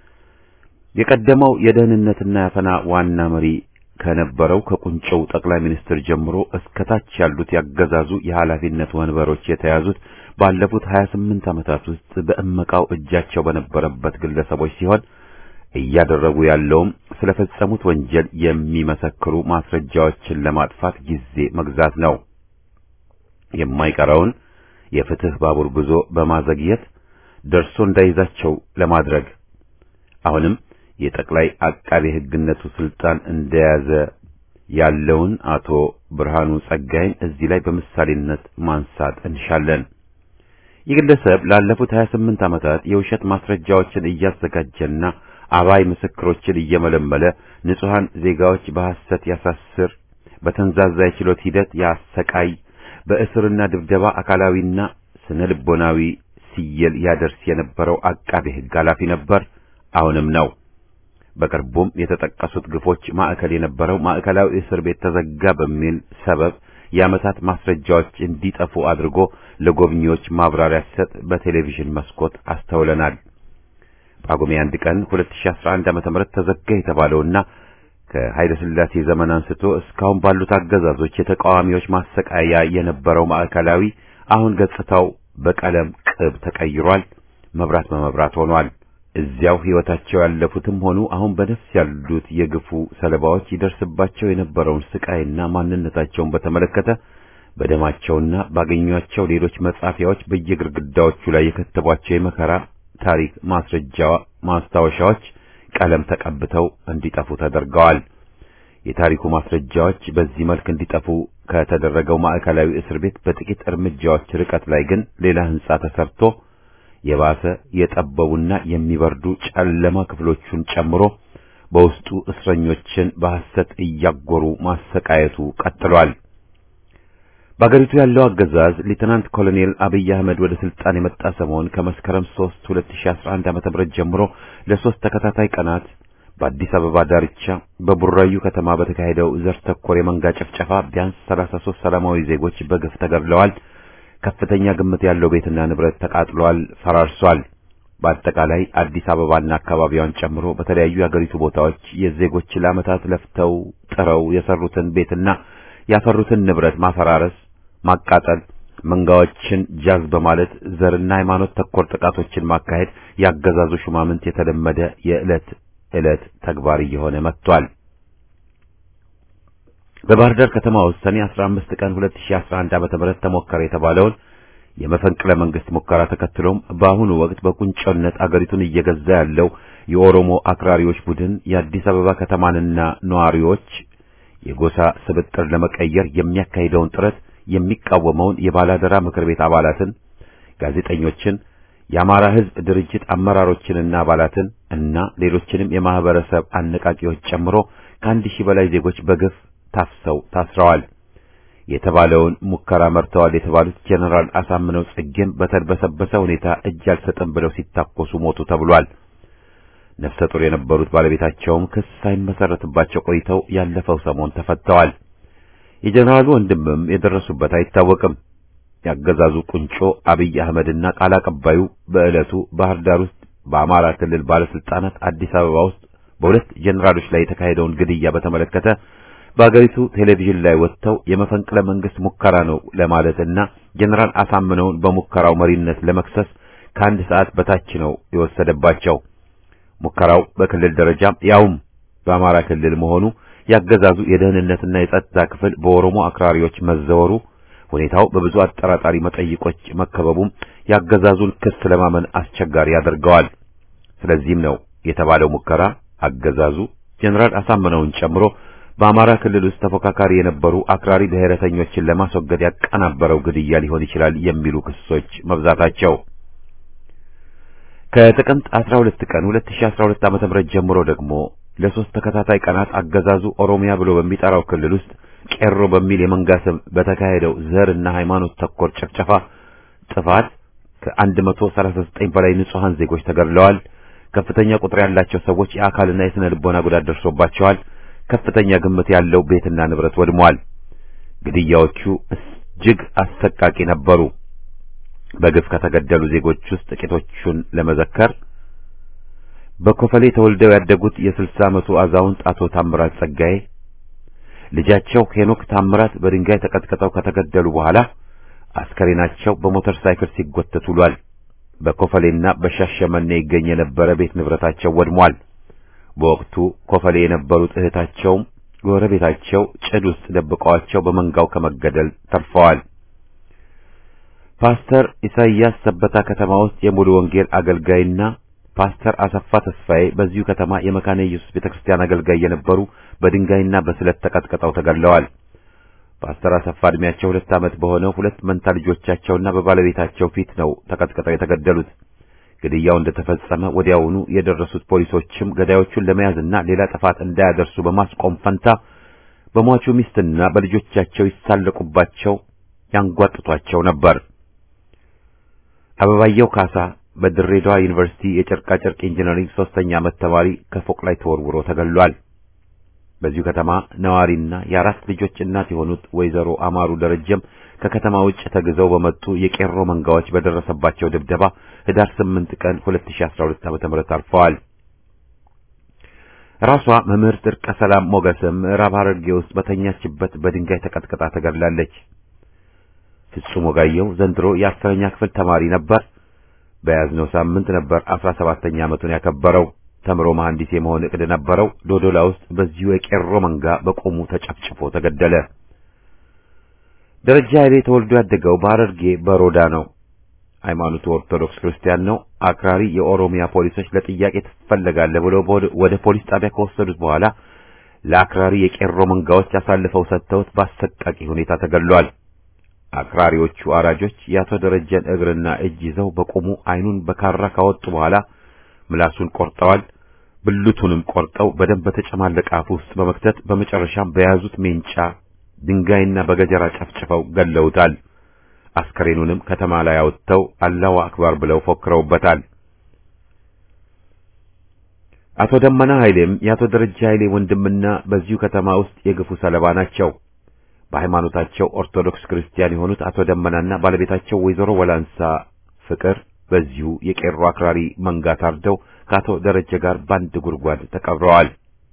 የቀደመው የደህንነትና ያፈና ዋና መሪ ከነበረው ከቁንጮው ጠቅላይ ሚኒስትር ጀምሮ እስከ ታች ያሉት ያገዛዙ የኃላፊነት ወንበሮች የተያዙት ባለፉት 28 ዓመታት ውስጥ በእመቃው እጃቸው በነበረበት ግለሰቦች ሲሆን እያደረጉ ያለውም ስለፈጸሙት ወንጀል የሚመሰክሩ ማስረጃዎችን ለማጥፋት ጊዜ መግዛት ነው። የማይቀረውን የፍትህ ባቡር ጉዞ በማዘግየት ደርሶ እንዳይዛቸው ለማድረግ አሁንም የጠቅላይ አቃቤ ሕግነቱ ስልጣን እንደያዘ ያለውን አቶ ብርሃኑ ጸጋይን እዚህ ላይ በምሳሌነት ማንሳት እንሻለን። ይህ ግለሰብ ላለፉት 28 ዓመታት የውሸት ማስረጃዎችን እያዘጋጀና አባይ ምስክሮችን እየመለመለ ንጹሐን ዜጋዎች በሐሰት ያሳስር፣ በተንዛዛ የችሎት ሂደት ያሰቃይ፣ በእስርና ድብደባ አካላዊና ስነ ልቦናዊ ሲየል ያደርስ የነበረው አቃቤ ሕግ ኃላፊ ነበር፣ አሁንም ነው። በቅርቡም የተጠቀሱት ግፎች ማዕከል የነበረው ማዕከላዊ እስር ቤት ተዘጋ በሚል ሰበብ የዓመታት ማስረጃዎች እንዲጠፉ አድርጎ ለጎብኚዎች ማብራሪያ ሲሰጥ በቴሌቪዥን መስኮት አስተውለናል። ጳጉሜ አንድ ቀን 2011 ዓ.ም ተዘጋ የተባለውና ከኃይለ ሥላሴ ዘመን አንስቶ እስካሁን ባሉት አገዛዞች የተቃዋሚዎች ማሰቃያ የነበረው ማዕከላዊ አሁን ገጽታው በቀለም ቅብ ተቀይሯል። መብራት በመብራት ሆኗል። እዚያው ሕይወታቸው ያለፉትም ሆኑ አሁን በነፍስ ያሉት የግፉ ሰለባዎች ይደርስባቸው የነበረውን ስቃይና ማንነታቸውን በተመለከተ በደማቸውና ባገኟቸው ሌሎች መጻፊያዎች በየግድግዳዎቹ ላይ የከተቧቸው የመከራ ታሪክ ማስረጃ ማስታወሻዎች ቀለም ተቀብተው እንዲጠፉ ተደርገዋል። የታሪኩ ማስረጃዎች በዚህ መልክ እንዲጠፉ ከተደረገው ማዕከላዊ እስር ቤት በጥቂት እርምጃዎች ርቀት ላይ ግን ሌላ ሕንጻ ተሰርቶ የባሰ የጠበቡና የሚበርዱ ጨለማ ክፍሎቹን ጨምሮ በውስጡ እስረኞችን በሐሰት እያጎሩ ማሰቃየቱ ቀጥሏል። በአገሪቱ ያለው አገዛዝ ሌተናንት ኮሎኔል አብይ አህመድ ወደ ስልጣን የመጣ ሰሞን ከመስከረም 3 2011 ዓ.ም ጀምሮ ለሶስት ተከታታይ ቀናት በአዲስ አበባ ዳርቻ በቡራዩ ከተማ በተካሄደው ዘር ተኮር የመንጋ ጭፍጨፋ ቢያንስ 33 ሰላማዊ ዜጎች በግፍ ተገድለዋል። ከፍተኛ ግምት ያለው ቤትና ንብረት ተቃጥሏል፣ ፈራርሷል። በአጠቃላይ አዲስ አበባና አካባቢዋን ጨምሮ በተለያዩ የአገሪቱ ቦታዎች የዜጎች ለዓመታት ለፍተው ጥረው የሰሩትን ቤትና ያፈሩትን ንብረት ማፈራረስ፣ ማቃጠል፣ መንጋዎችን ጃዝ በማለት ዘርና ሃይማኖት ተኮር ጥቃቶችን ማካሄድ ያገዛዙ ሹማምንት የተለመደ የዕለት ዕለት ተግባር እየሆነ መጥቷል። በባህር ዳር ከተማ ውስጥ ሰኔ 15 ቀን 2011 ዓ.ም ተሞከረ የተባለውን የመፈንቅለ መንግስት ሙከራ ተከትሎም በአሁኑ ወቅት በቁንጮነት አገሪቱን እየገዛ ያለው የኦሮሞ አክራሪዎች ቡድን የአዲስ አበባ ከተማንና ነዋሪዎች የጎሳ ስብጥር ለመቀየር የሚያካሂደውን ጥረት የሚቃወመውን የባላደራ ምክር ቤት አባላትን፣ ጋዜጠኞችን፣ የአማራ ሕዝብ ድርጅት አመራሮችንና አባላትን እና ሌሎችንም የማህበረሰብ አነቃቂዎች ጨምሮ ከአንድ ሺህ በላይ ዜጎች በግፍ ታፍሰው ታስረዋል። የተባለውን ሙከራ መርተዋል የተባሉት ጀነራል አሳምነው ጽጌም በተድበሰበሰ ሁኔታ እጅ አልሰጥም ብለው ሲታኮሱ ሞቱ ተብሏል። ነፍሰ ጡር የነበሩት ባለቤታቸውም ክስ ሳይመሰረትባቸው ቆይተው ያለፈው ሰሞን ተፈተዋል። የጀነራሉ ወንድምም የደረሱበት አይታወቅም። ያገዛዙ ቁንጮ አብይ አህመድና ቃል አቀባዩ በዕለቱ ባህር ዳር ውስጥ በአማራ ክልል ባለስልጣናት አዲስ አበባ ውስጥ በሁለት ጀነራሎች ላይ የተካሄደውን ግድያ በተመለከተ በአገሪቱ ቴሌቪዥን ላይ ወጥተው የመፈንቅለ መንግስት ሙከራ ነው ለማለትና ጀነራል አሳምነውን በሙከራው መሪነት ለመክሰስ ከአንድ ሰዓት በታች ነው የወሰደባቸው። ሙከራው በክልል ደረጃ ያውም በአማራ ክልል መሆኑ ያገዛዙ የደህንነትና የጸጥታ ክፍል በኦሮሞ አክራሪዎች መዘወሩ ሁኔታው በብዙ አጠራጣሪ መጠይቆች መከበቡም ያገዛዙን ክስ ለማመን አስቸጋሪ ያደርገዋል። ስለዚህም ነው የተባለው ሙከራ አገዛዙ ጀነራል አሳምነውን ጨምሮ በአማራ ክልል ውስጥ ተፎካካሪ የነበሩ አክራሪ ብሔረተኞችን ለማስወገድ ያቀናበረው ግድያ ሊሆን ይችላል የሚሉ ክሶች መብዛታቸው ከጥቅምት 12 ቀን 2012 ዓ.ም ጀምሮ ደግሞ ለሶስት ተከታታይ ቀናት አገዛዙ ኦሮሚያ ብሎ በሚጠራው ክልል ውስጥ ቄሮ በሚል የመንጋ ስም በተካሄደው ዘር እና ሃይማኖት ተኮር ጭፍጨፋ ጥፋት ከ139 በላይ ንጹሃን ዜጎች ተገድለዋል። ከፍተኛ ቁጥር ያላቸው ሰዎች የአካልና የስነ ልቦና ጉዳት ደርሶባቸዋል። ከፍተኛ ግምት ያለው ቤትና ንብረት ወድሟል። ግድያዎቹ እጅግ አሰቃቂ ነበሩ። በግፍ ከተገደሉ ዜጎች ውስጥ ጥቂቶቹን ለመዘከር በኮፈሌ ተወልደው ያደጉት የ60 ዓመቱ አዛውንት አቶ ታምራት ጸጋዬ ልጃቸው ሄኖክ ታምራት በድንጋይ ተቀጥቅጠው ከተገደሉ በኋላ አስከሬናቸው በሞተር ሳይክል ሲጎተት ውሏል። በኮፈሌና በሻሸመኔ ይገኝ የነበረ ቤት ንብረታቸው ወድሟል። በወቅቱ ኮፈሌ የነበሩት እህታቸውም ጎረቤታቸው ጭድ ውስጥ ደብቀዋቸው በመንጋው ከመገደል ተርፈዋል። ፓስተር ኢሳይያስ ሰበታ ከተማ ውስጥ የሙሉ ወንጌል አገልጋይና ፓስተር አሰፋ ተስፋዬ በዚሁ ከተማ የመካነ ኢየሱስ ቤተክርስቲያን አገልጋይ የነበሩ በድንጋይና በስለት ተቀጥቅጠው ተገድለዋል። ፓስተር አሰፋ ዕድሜያቸው ሁለት ዓመት በሆነው ሁለት መንታ ልጆቻቸውና በባለቤታቸው ፊት ነው ተቀጥቅጠው የተገደሉት። ግድያው እንደተፈጸመ ወዲያውኑ የደረሱት ፖሊሶችም ገዳዮቹን ለመያዝና ሌላ ጥፋት እንዳያደርሱ በማስቆም ፈንታ በሟቹ ሚስትና በልጆቻቸው ይሳለቁባቸው ያንጓጥቷቸው ነበር። አበባየው ካሳ በድሬዳዋ ዩኒቨርሲቲ የጨርቃ ጨርቅ ኢንጂነሪንግ ሶስተኛ ዓመት ተማሪ ከፎቅ ላይ ተወርውሮ ተገድሏል። በዚሁ ከተማ ነዋሪና የአራት ልጆች እናት የሆኑት ወይዘሮ አማሩ ደረጀም ከከተማ ውጭ ተግዘው በመጡ የቄሮ መንጋዎች በደረሰባቸው ድብደባ ህዳር 8 ቀን 2012 ዓ.ም አርፈዋል። ራሷ መምህርት እርቀ ሰላም ሞገስም ምዕራብ ሐረርጌ ውስጥ በተኛችበት በድንጋይ ተቀጥቅጣ ተገድላለች። ፍጹም ወጋየው ዘንድሮ የአስረኛ ክፍል ተማሪ ነበር። በያዝነው ሳምንት ነበር 17ኛ ዓመቱን ያከበረው። ተምሮ መሐንዲስ የመሆን እቅድ ነበረው። ዶዶላ ውስጥ በዚሁ የቄሮ መንጋ በቆሙ ተጨፍጭፎ ተገደለ። ደረጃ ኃይሌ ተወልዶ ያደገው በሐረርጌ በሮዳ ነው። ሃይማኖቱ ኦርቶዶክስ ክርስቲያን ነው። አክራሪ የኦሮሚያ ፖሊሶች ለጥያቄ ትፈለጋለህ ብለው ወደ ፖሊስ ጣቢያ ከወሰዱት በኋላ ለአክራሪ የቄሮ መንጋዎች አሳልፈው ሰጥተውት በአሰቃቂ ሁኔታ ተገድሏል። አክራሪዎቹ አራጆች የአቶ ደረጀን እግርና እጅ ይዘው በቆሙ አይኑን በካራ ካወጡ በኋላ ምላሱን ቆርጠዋል። ብልቱንም ቆርጠው በደንብ በተጨማለቀ አፍ ውስጥ በመክተት በመጨረሻም በያዙት ሜንጫ ድንጋይና በገጀራ ጨፍጭፈው ገለውታል። አስከሬኑንም ከተማ ላይ አወጥተው አላሁ አክባር ብለው ፎክረውበታል። አቶ ደመና ኃይሌም የአቶ ደረጃ ኃይሌ ወንድምና በዚሁ ከተማ ውስጥ የግፉ ሰለባ ናቸው። በሃይማኖታቸው ኦርቶዶክስ ክርስቲያን የሆኑት አቶ ደመናና ባለቤታቸው ወይዘሮ ወላንሳ ፍቅር በዚሁ የቄሮ አክራሪ መንጋ ታርደው ከአቶ ደረጀ ጋር በአንድ ጉድጓድ ተቀብረዋል።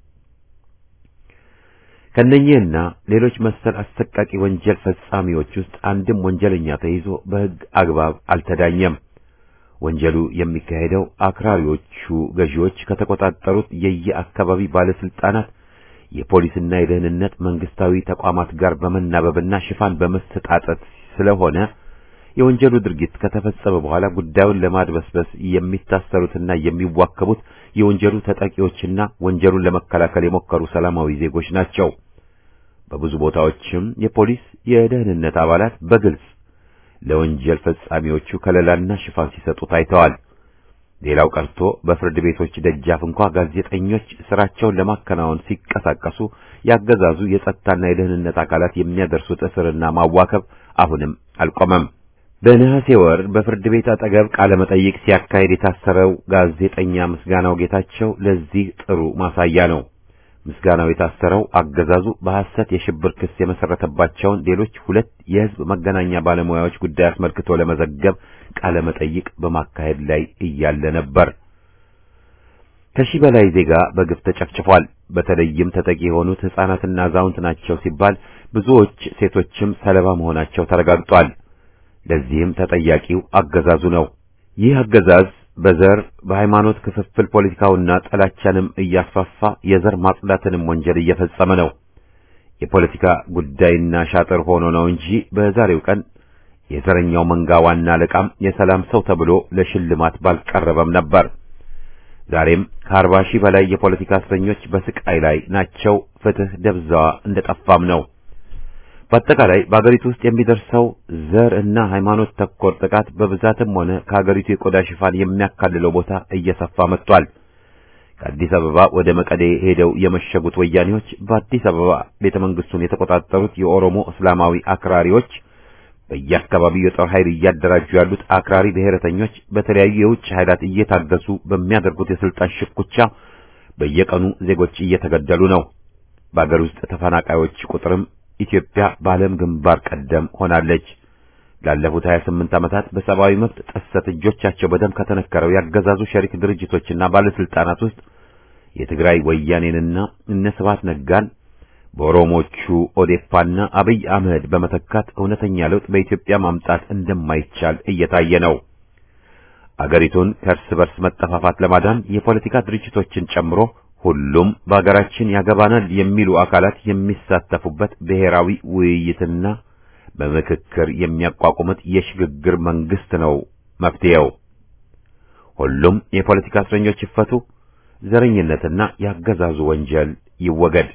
ከነኚህና ሌሎች መሰል አሰቃቂ ወንጀል ፈጻሚዎች ውስጥ አንድም ወንጀለኛ ተይዞ በሕግ አግባብ አልተዳኘም። ወንጀሉ የሚካሄደው አክራሪዎቹ ገዢዎች ከተቆጣጠሩት የየአካባቢ ባለስልጣናት የፖሊስና የደህንነት መንግስታዊ ተቋማት ጋር በመናበብና ሽፋን በመሰጣጠት ስለሆነ የወንጀሉ ድርጊት ከተፈጸመ በኋላ ጉዳዩን ለማድበስበስ የሚታሰሩትና የሚዋከቡት የወንጀሉ ተጠቂዎችና ወንጀሉን ለመከላከል የሞከሩ ሰላማዊ ዜጎች ናቸው። በብዙ ቦታዎችም የፖሊስ የደህንነት አባላት በግልጽ ለወንጀል ፈጻሚዎቹ ከለላና ሽፋን ሲሰጡ ታይተዋል። ሌላው ቀርቶ በፍርድ ቤቶች ደጃፍ እንኳ ጋዜጠኞች ስራቸውን ለማከናወን ሲቀሳቀሱ ያገዛዙ የጸጥታና የደህንነት አካላት የሚያደርሱት እስርና ማዋከብ አሁንም አልቆመም። በነሐሴ ወር በፍርድ ቤት አጠገብ ቃለ መጠይቅ ሲያካሄድ የታሰረው ጋዜጠኛ ምስጋናው ጌታቸው ለዚህ ጥሩ ማሳያ ነው። ምስጋናው የታሰረው አገዛዙ በሐሰት የሽብር ክስ የመሰረተባቸውን ሌሎች ሁለት የሕዝብ መገናኛ ባለሙያዎች ጉዳይ አስመልክቶ ለመዘገብ ቃለ መጠይቅ በማካሄድ ላይ እያለ ነበር። ከሺህ በላይ ዜጋ በግፍ ተጨፍጭፏል። በተለይም ተጠቂ የሆኑት ሕፃናትና አዛውንት ናቸው ሲባል ብዙዎች ሴቶችም ሰለባ መሆናቸው ተረጋግጧል። ለዚህም ተጠያቂው አገዛዙ ነው። ይህ አገዛዝ በዘር በሃይማኖት ክፍፍል ፖለቲካውና ጥላቻንም እያስፋፋ የዘር ማጽዳትንም ወንጀል እየፈጸመ ነው። የፖለቲካ ጉዳይና ሻጥር ሆኖ ነው እንጂ በዛሬው ቀን የዘረኛው መንጋ ዋና አለቃም የሰላም ሰው ተብሎ ለሽልማት ባልቀረበም ነበር። ዛሬም ከአርባ ሺህ በላይ የፖለቲካ እስረኞች በስቃይ ላይ ናቸው። ፍትህ ደብዛዋ እንደጠፋም ነው። በአጠቃላይ በአገሪቱ ውስጥ የሚደርሰው ዘር እና ሃይማኖት ተኮር ጥቃት በብዛትም ሆነ ከአገሪቱ የቆዳ ሽፋን የሚያካልለው ቦታ እየሰፋ መጥቷል። ከአዲስ አበባ ወደ መቀሌ ሄደው የመሸጉት ወያኔዎች በአዲስ አበባ ቤተ መንግስቱን የተቆጣጠሩት የኦሮሞ እስላማዊ አክራሪዎች በየአካባቢው የጦር ኃይል እያደራጁ ያሉት አክራሪ ብሔረተኞች በተለያዩ የውጭ ኃይላት እየታገሱ በሚያደርጉት የስልጣን ሽኩቻ በየቀኑ ዜጎች እየተገደሉ ነው። በአገር ውስጥ ተፈናቃዮች ቁጥርም ኢትዮጵያ በዓለም ግንባር ቀደም ሆናለች። ላለፉት 28 ዓመታት በሰብአዊ መብት ጥሰት እጆቻቸው በደም ከተነከረው ያገዛዙ ሸሪክ ድርጅቶችና ባለስልጣናት ውስጥ የትግራይ ወያኔንና እነ ስብሐት ነጋን በኦሮሞቹ ኦዴፓና አብይ አህመድ በመተካት እውነተኛ ለውጥ በኢትዮጵያ ማምጣት እንደማይቻል እየታየ ነው። አገሪቱን ከእርስ በርስ መጠፋፋት ለማዳን የፖለቲካ ድርጅቶችን ጨምሮ ሁሉም በአገራችን ያገባናል የሚሉ አካላት የሚሳተፉበት ብሔራዊ ውይይትና በምክክር የሚያቋቁሙት የሽግግር መንግስት ነው መፍትሄው። ሁሉም የፖለቲካ እስረኞች ይፈቱ፣ ዘረኝነትና ያገዛዙ ወንጀል ይወገድ።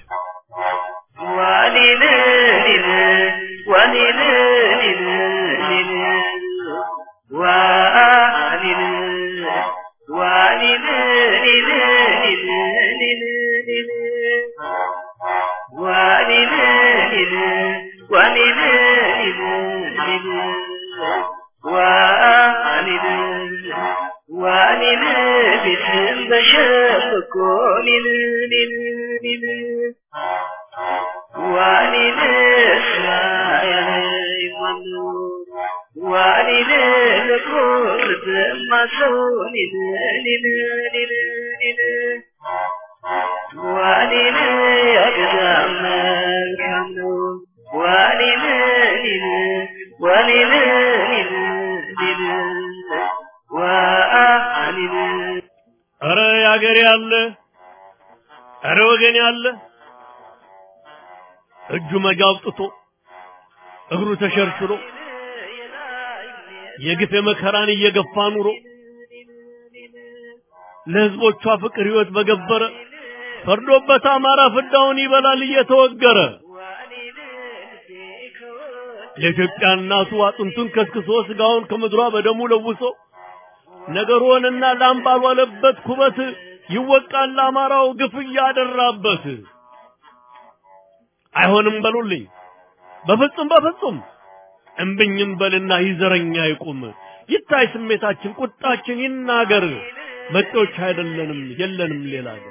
ኧረ ያገሬ ያለ ኧረ ወገን ያለ እጁ መጃ አውጥቶ እግሩ ተሸርሽሮ የግፍ መከራን እየገፋ ኑሮ ለሕዝቦቿ ፍቅር ሕይወት በገበረ ፈርዶበት አማራ ፍዳውን ይበላል እየተወገረ ለኢትዮጵያ እናቱ አጥንቱን ከስክሶ ስጋውን ከምድሯ በደሙ ለውሶ ነገሩንና ላም ባልዋለበት ኩበት ይወቃል አማራው ግፍ እያደራበት። አይሆንም በሉልኝ በፍጹም በፍጹም እምብኝም በልና ይዘረኛ ይቁም ይታይ ስሜታችን ቁጣችን ይናገር መጤዎች አይደለንም የለንም ሌላ ሀገር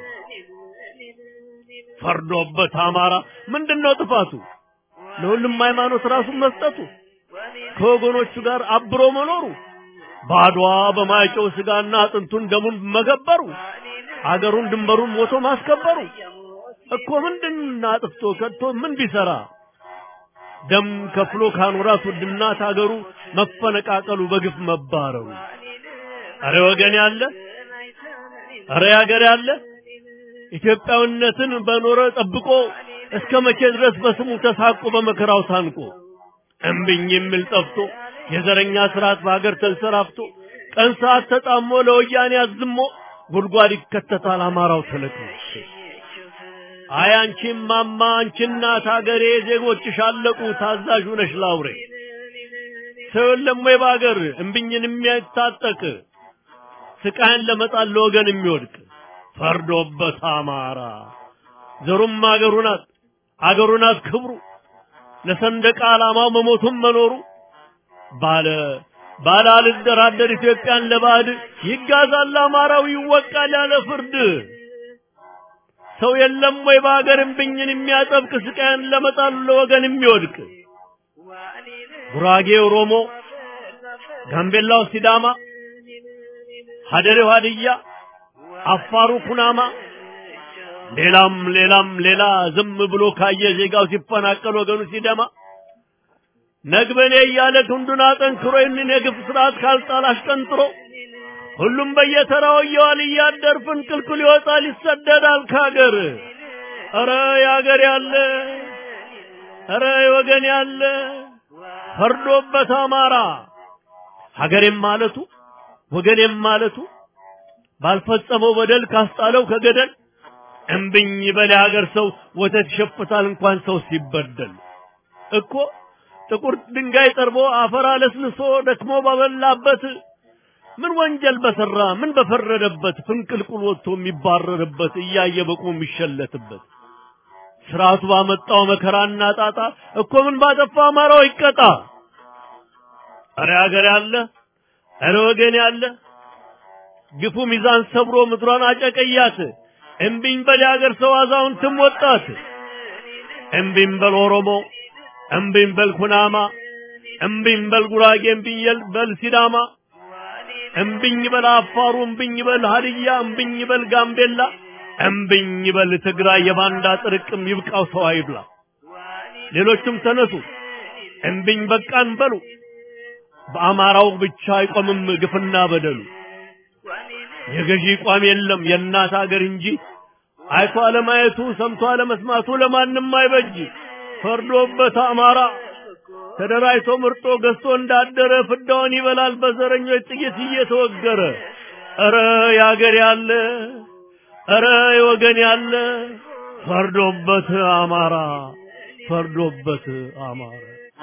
ፈርዶበት አማራ ምንድነው ጥፋቱ ለሁሉም ሃይማኖት ራሱን መስጠቱ ከወገኖቹ ጋር አብሮ መኖሩ ባድዋ በማይጨው ስጋና አጥንቱን ደሙን መገበሩ አገሩን ድንበሩን ሞቶ ማስከበሩ እኮ ምንድን አጥፍቶ ከቶ ምን ቢሰራ ደም ከፍሎ ካኖራት ውድናት አገሩ መፈነቃቀሉ በግፍ መባረሩ አረ ወገን ያለ አረ ያገር ያለ ኢትዮጵያዊነትን በኖረ ጠብቆ እስከ መቼ ድረስ በስሙ ተሳቆ በመከራው ታንቆ እምብኝ የሚል ጠፍቶ የዘረኛ ስርዓት በሀገር ተንሰራፍቶ ቀን ሰዓት ተጣሞ ለወያኔ አዝሞ ጉድጓድ ይከተታል አማራው ተለቅሞ። አይ አንቺም ማማ አንቺ እናት ሀገሬ ዜጎችሽ አለቁ ታዛዥ ነሽ ላውሬ ሰው የለም ወይ በሀገር እምብኝን የሚያታጠቅ ስቃይን ለመጣል ለወገን የሚወድቅ ፈርዶበት አማራ ዘሩም አገሩ ናት አገሩ ናት ክብሩ ለሰንደቅ ዓላማው መሞቱም መኖሩ ባለ ባለ አልደራደር ኢትዮጵያን ለባዕድ ይጋዛል አማራው ይወቃል ያለ ፍርድ ሰው የለም ወይ በሀገር እምብኝን የሚያጠብቅ ስቃያን ለመጣሉ ለወገን የሚወድቅ ጉራጌ ኦሮሞ፣ ጋምቤላው ሲዳማ፣ ሀደሬው ሀድያ፣ አፋሩ ኩናማ ሌላም ሌላም ሌላ ዝም ብሎ ካየ ዜጋው ሲፈናቀል ወገኑ ሲደማ ነግበኔ እያለ ክንዱን አጠንክሮ ይህንን የግፍ ስርዓት ካልጣል አሽቀንጥሮ ሁሉም በየተራው እየዋል እያደር ፍንቅልቅል ይወጣል ይሰደዳል ከሀገር። ኧረ የሀገር ያለ ኧረ የወገን ያለ ፈርዶበት አማራ ሀገሬም ማለቱ ወገኔም ማለቱ ባልፈጸመው በደል ካስጣለው ከገደል እምብኝ በል የሀገር ሰው ወተት ይሸፍታል እንኳን ሰው ሲበደል እኮ ጥቁር ድንጋይ ጠርቦ አፈር አለስልሶ ደክሞ ባበላበት ምን ወንጀል በሰራ ምን በፈረደበት ፍንቅልቁል ወጥቶ የሚባረርበት እያየ በቁ የሚሸለትበት ስርዓቱ ባመጣው መከራና ጣጣ እኮ ምን ባጠፋ አማራው ይቀጣ። እረ ሀገር ያለ እረ ወገን ያለ ግፉ ሚዛን ሰብሮ ምድሯን አጨቀያት። እምቢኝ በል የሀገር ሰው አዛውንትም ወጣት። እምቢኝ በል ኦሮሞ፣ እምቢኝ በል ኩናማ፣ እምቢኝ በል ጉራጌ፣ እምቢኝ በል ሲዳማ፣ እምቢኝ በል አፋሩ፣ እምቢኝ በል ሀድያ፣ እምቢኝ በል ጋምቤላ፣ እምቢኝ በል ትግራይ። የባንዳ ጥርቅም ይብቃው ሰው አይብላ። ሌሎችም ተነሱ እምቢኝ በቃን በሉ። በአማራው ብቻ አይቆምም ግፍና በደሉ። የገዢ ቋም የለም የእናት ሀገር እንጂ አይቶ አለማየቱ ሰምቶ አለመስማቱ ለማንም አይበጅ። ፈርዶበት አማራ ተደራጅቶ ምርጦ ገዝቶ እንዳደረ ፍዳውን ይበላል በዘረኞች ጥይት እየተወገረ። ኧረ የአገር ያለ ኧረ የወገን ያለ ፈርዶበት አማራ ፈርዶበት አማራ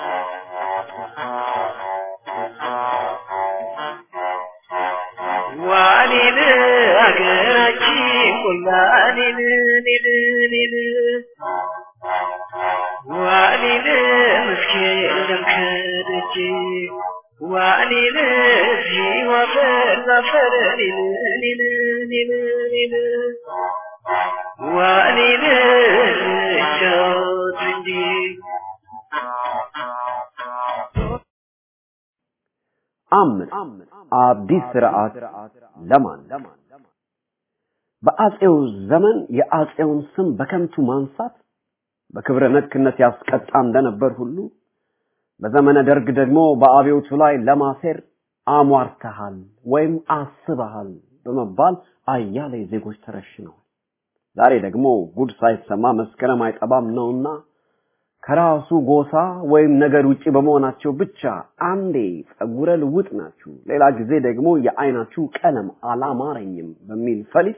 ዋኔን አገራችን ቆላኔን ኔን ኔን ዋኔን ምስኪን ደምከደጅ ዋኔን ሲዋፈር ዛፈር ኔን ኔን ኔን ኔን ዋኔን ጫወት እንጂ አምስት አዲስ ስርዓት ለማን በአጼው ዘመን የአጼውን ስም በከንቱ ማንሳት በክብረ ነክነት ያስቀጣ እንደነበር ሁሉ በዘመነ ደርግ ደግሞ በአብዮቱ ላይ ለማሴር አሟርተሃል ወይም አስበሃል በመባል አያሌ ዜጎች ተረሽነዋል። ዛሬ ደግሞ ጉድ ሳይሰማ መስከረም አይጠባም ነውና ከራሱ ጎሳ ወይም ነገር ውጪ በመሆናቸው ብቻ አንዴ ጸጉረ ልውጥ ናችሁ፣ ሌላ ጊዜ ደግሞ የአይናችሁ ቀለም አላማረኝም በሚል ፈሊጥ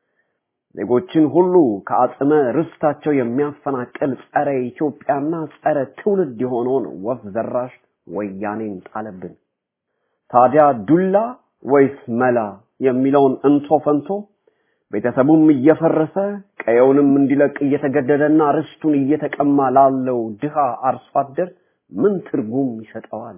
ዜጎችን ሁሉ ከአጽመ ርስታቸው የሚያፈናቅል ጸረ ኢትዮጵያና ጸረ ትውልድ የሆነውን ወፍ ዘራሽ ወያኔን ጣለብን። ታዲያ ዱላ ወይስ መላ የሚለውን እንቶ ፈንቶ ቤተሰቡም እየፈረሰ ቀየውንም እንዲለቅ እየተገደደና ርስቱን እየተቀማ ላለው ድሃ አርሶ አደር ምን ትርጉም ይሰጠዋል?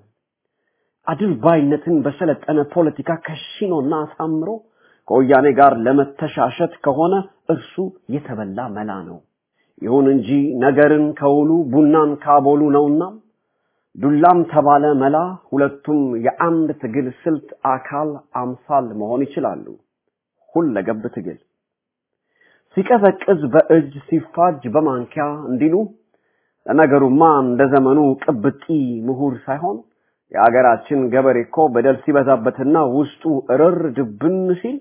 አድልባይነትን በሰለጠነ ፖለቲካ ከሽኖና አሳምሮ ከወያኔ ጋር ለመተሻሸት ከሆነ እርሱ የተበላ መላ ነው። ይሁን እንጂ ነገርን ከውሉ ቡናን ካቦሉ ነውና ዱላም ተባለ መላ ሁለቱም የአንድ ትግል ስልት አካል አምሳል መሆን ይችላሉ። ሁለገብ ትግል ሲቀዘቅዝ በእጅ ሲፋጅ በማንኪያ እንዲሉ ለነገሩማ እንደ ዘመኑ ቅብጢ ምሁር ሳይሆን የአገራችን ገበሬ እኮ በደል ሲበዛበትና ውስጡ እርር ድብን ሲል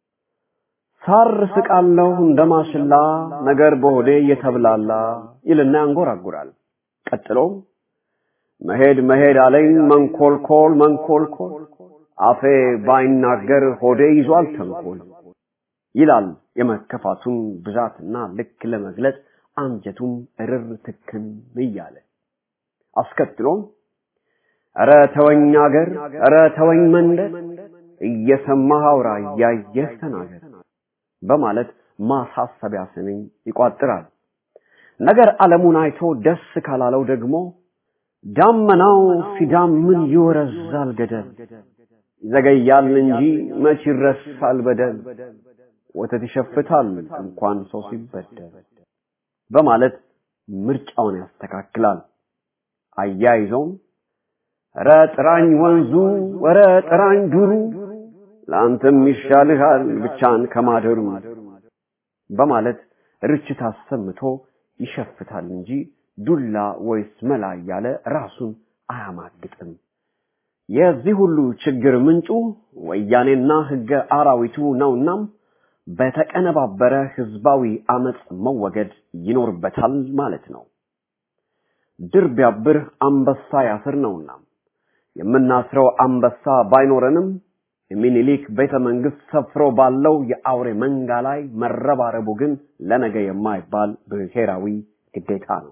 ሳር ስቃለሁ እንደ ማሽላ ነገር በሆዴ እየተብላላ ይልና ያንጎራጉራል። ቀጥሎም መሄድ መሄድ አለኝ መንኮልኮል መንኮልኮል አፌ ባይናገር ሆዴ ይዟል ተንኮል ይላል የመከፋቱን ብዛትና ልክ ለመግለጽ አንጀቱም እርር ትክን እያለ አስከትሎም ኧረ ተወኝ አገር ኧረ ተወኝ መንደር እየሰማህ አውራ እያየህ ተናገር በማለት ማሳሰቢያ ስንኝ ይቋጥራል። ነገር ዓለሙን አይቶ ደስ ካላለው ደግሞ ዳመናው ሲዳምን ይወረዛል ገደል ይዘገያል እንጂ መች ይረሳል በደል ወተት ይሸፍታል እንኳን ሰው ሲበደል በማለት ምርጫውን ያስተካክላል። አያይዘውም ኧረ ጥራኝ ወንዙ ኧረ ጥራኝ ዱሩ ለአንተም ይሻልሃል ብቻን ከማደሩ በማለት ርችት አሰምቶ ይሸፍታል እንጂ ዱላ ወይስ መላ እያለ ራሱን አያማግጥም። የዚህ ሁሉ ችግር ምንጩ ወያኔና ህገ አራዊቱ ነውናም በተቀነባበረ ህዝባዊ አመፅ መወገድ ይኖርበታል ማለት ነው። ድር ቢያብር አንበሳ ያስር ነውና የምናስረው አንበሳ ባይኖረንም የሚኒሊክ ቤተ መንግስት ሰፍሮ ባለው የአውሬ መንጋ ላይ መረባረቡ ግን ለነገ የማይባል ብሔራዊ ግዴታ ነው።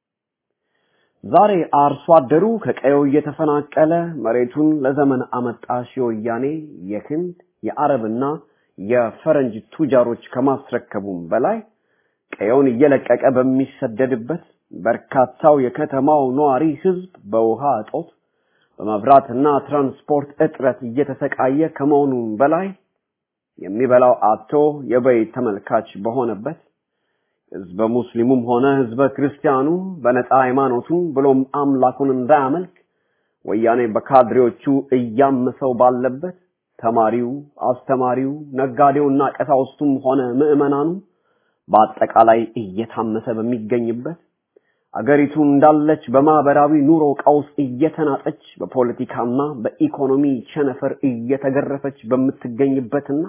ዛሬ አርሶ አደሩ ከቀየው እየተፈናቀለ መሬቱን ለዘመን አመጣሽ የወያኔ የህንድ የአረብና የፈረንጅ ቱጃሮች ከማስረከቡም በላይ ቀየውን እየለቀቀ በሚሰደድበት በርካታው የከተማው ነዋሪ ህዝብ በውሃ እጦት በመብራትና ትራንስፖርት እጥረት እየተሰቃየ ከመሆኑም በላይ የሚበላው አጥቶ የበይ ተመልካች በሆነበት ህዝበ ሙስሊሙም ሆነ ህዝበ ክርስቲያኑ በነፃ ሃይማኖቱን ብሎም አምላኩን እንዳያመልክ ወያኔ በካድሬዎቹ እያመሰው ባለበት ተማሪው፣ አስተማሪው፣ ነጋዴውና ቀሳውስቱም ሆነ ምዕመናኑ በአጠቃላይ እየታመሰ በሚገኝበት አገሪቱ እንዳለች በማህበራዊ ኑሮ ቀውስ እየተናጠች በፖለቲካና በኢኮኖሚ ቸነፈር እየተገረፈች በምትገኝበትና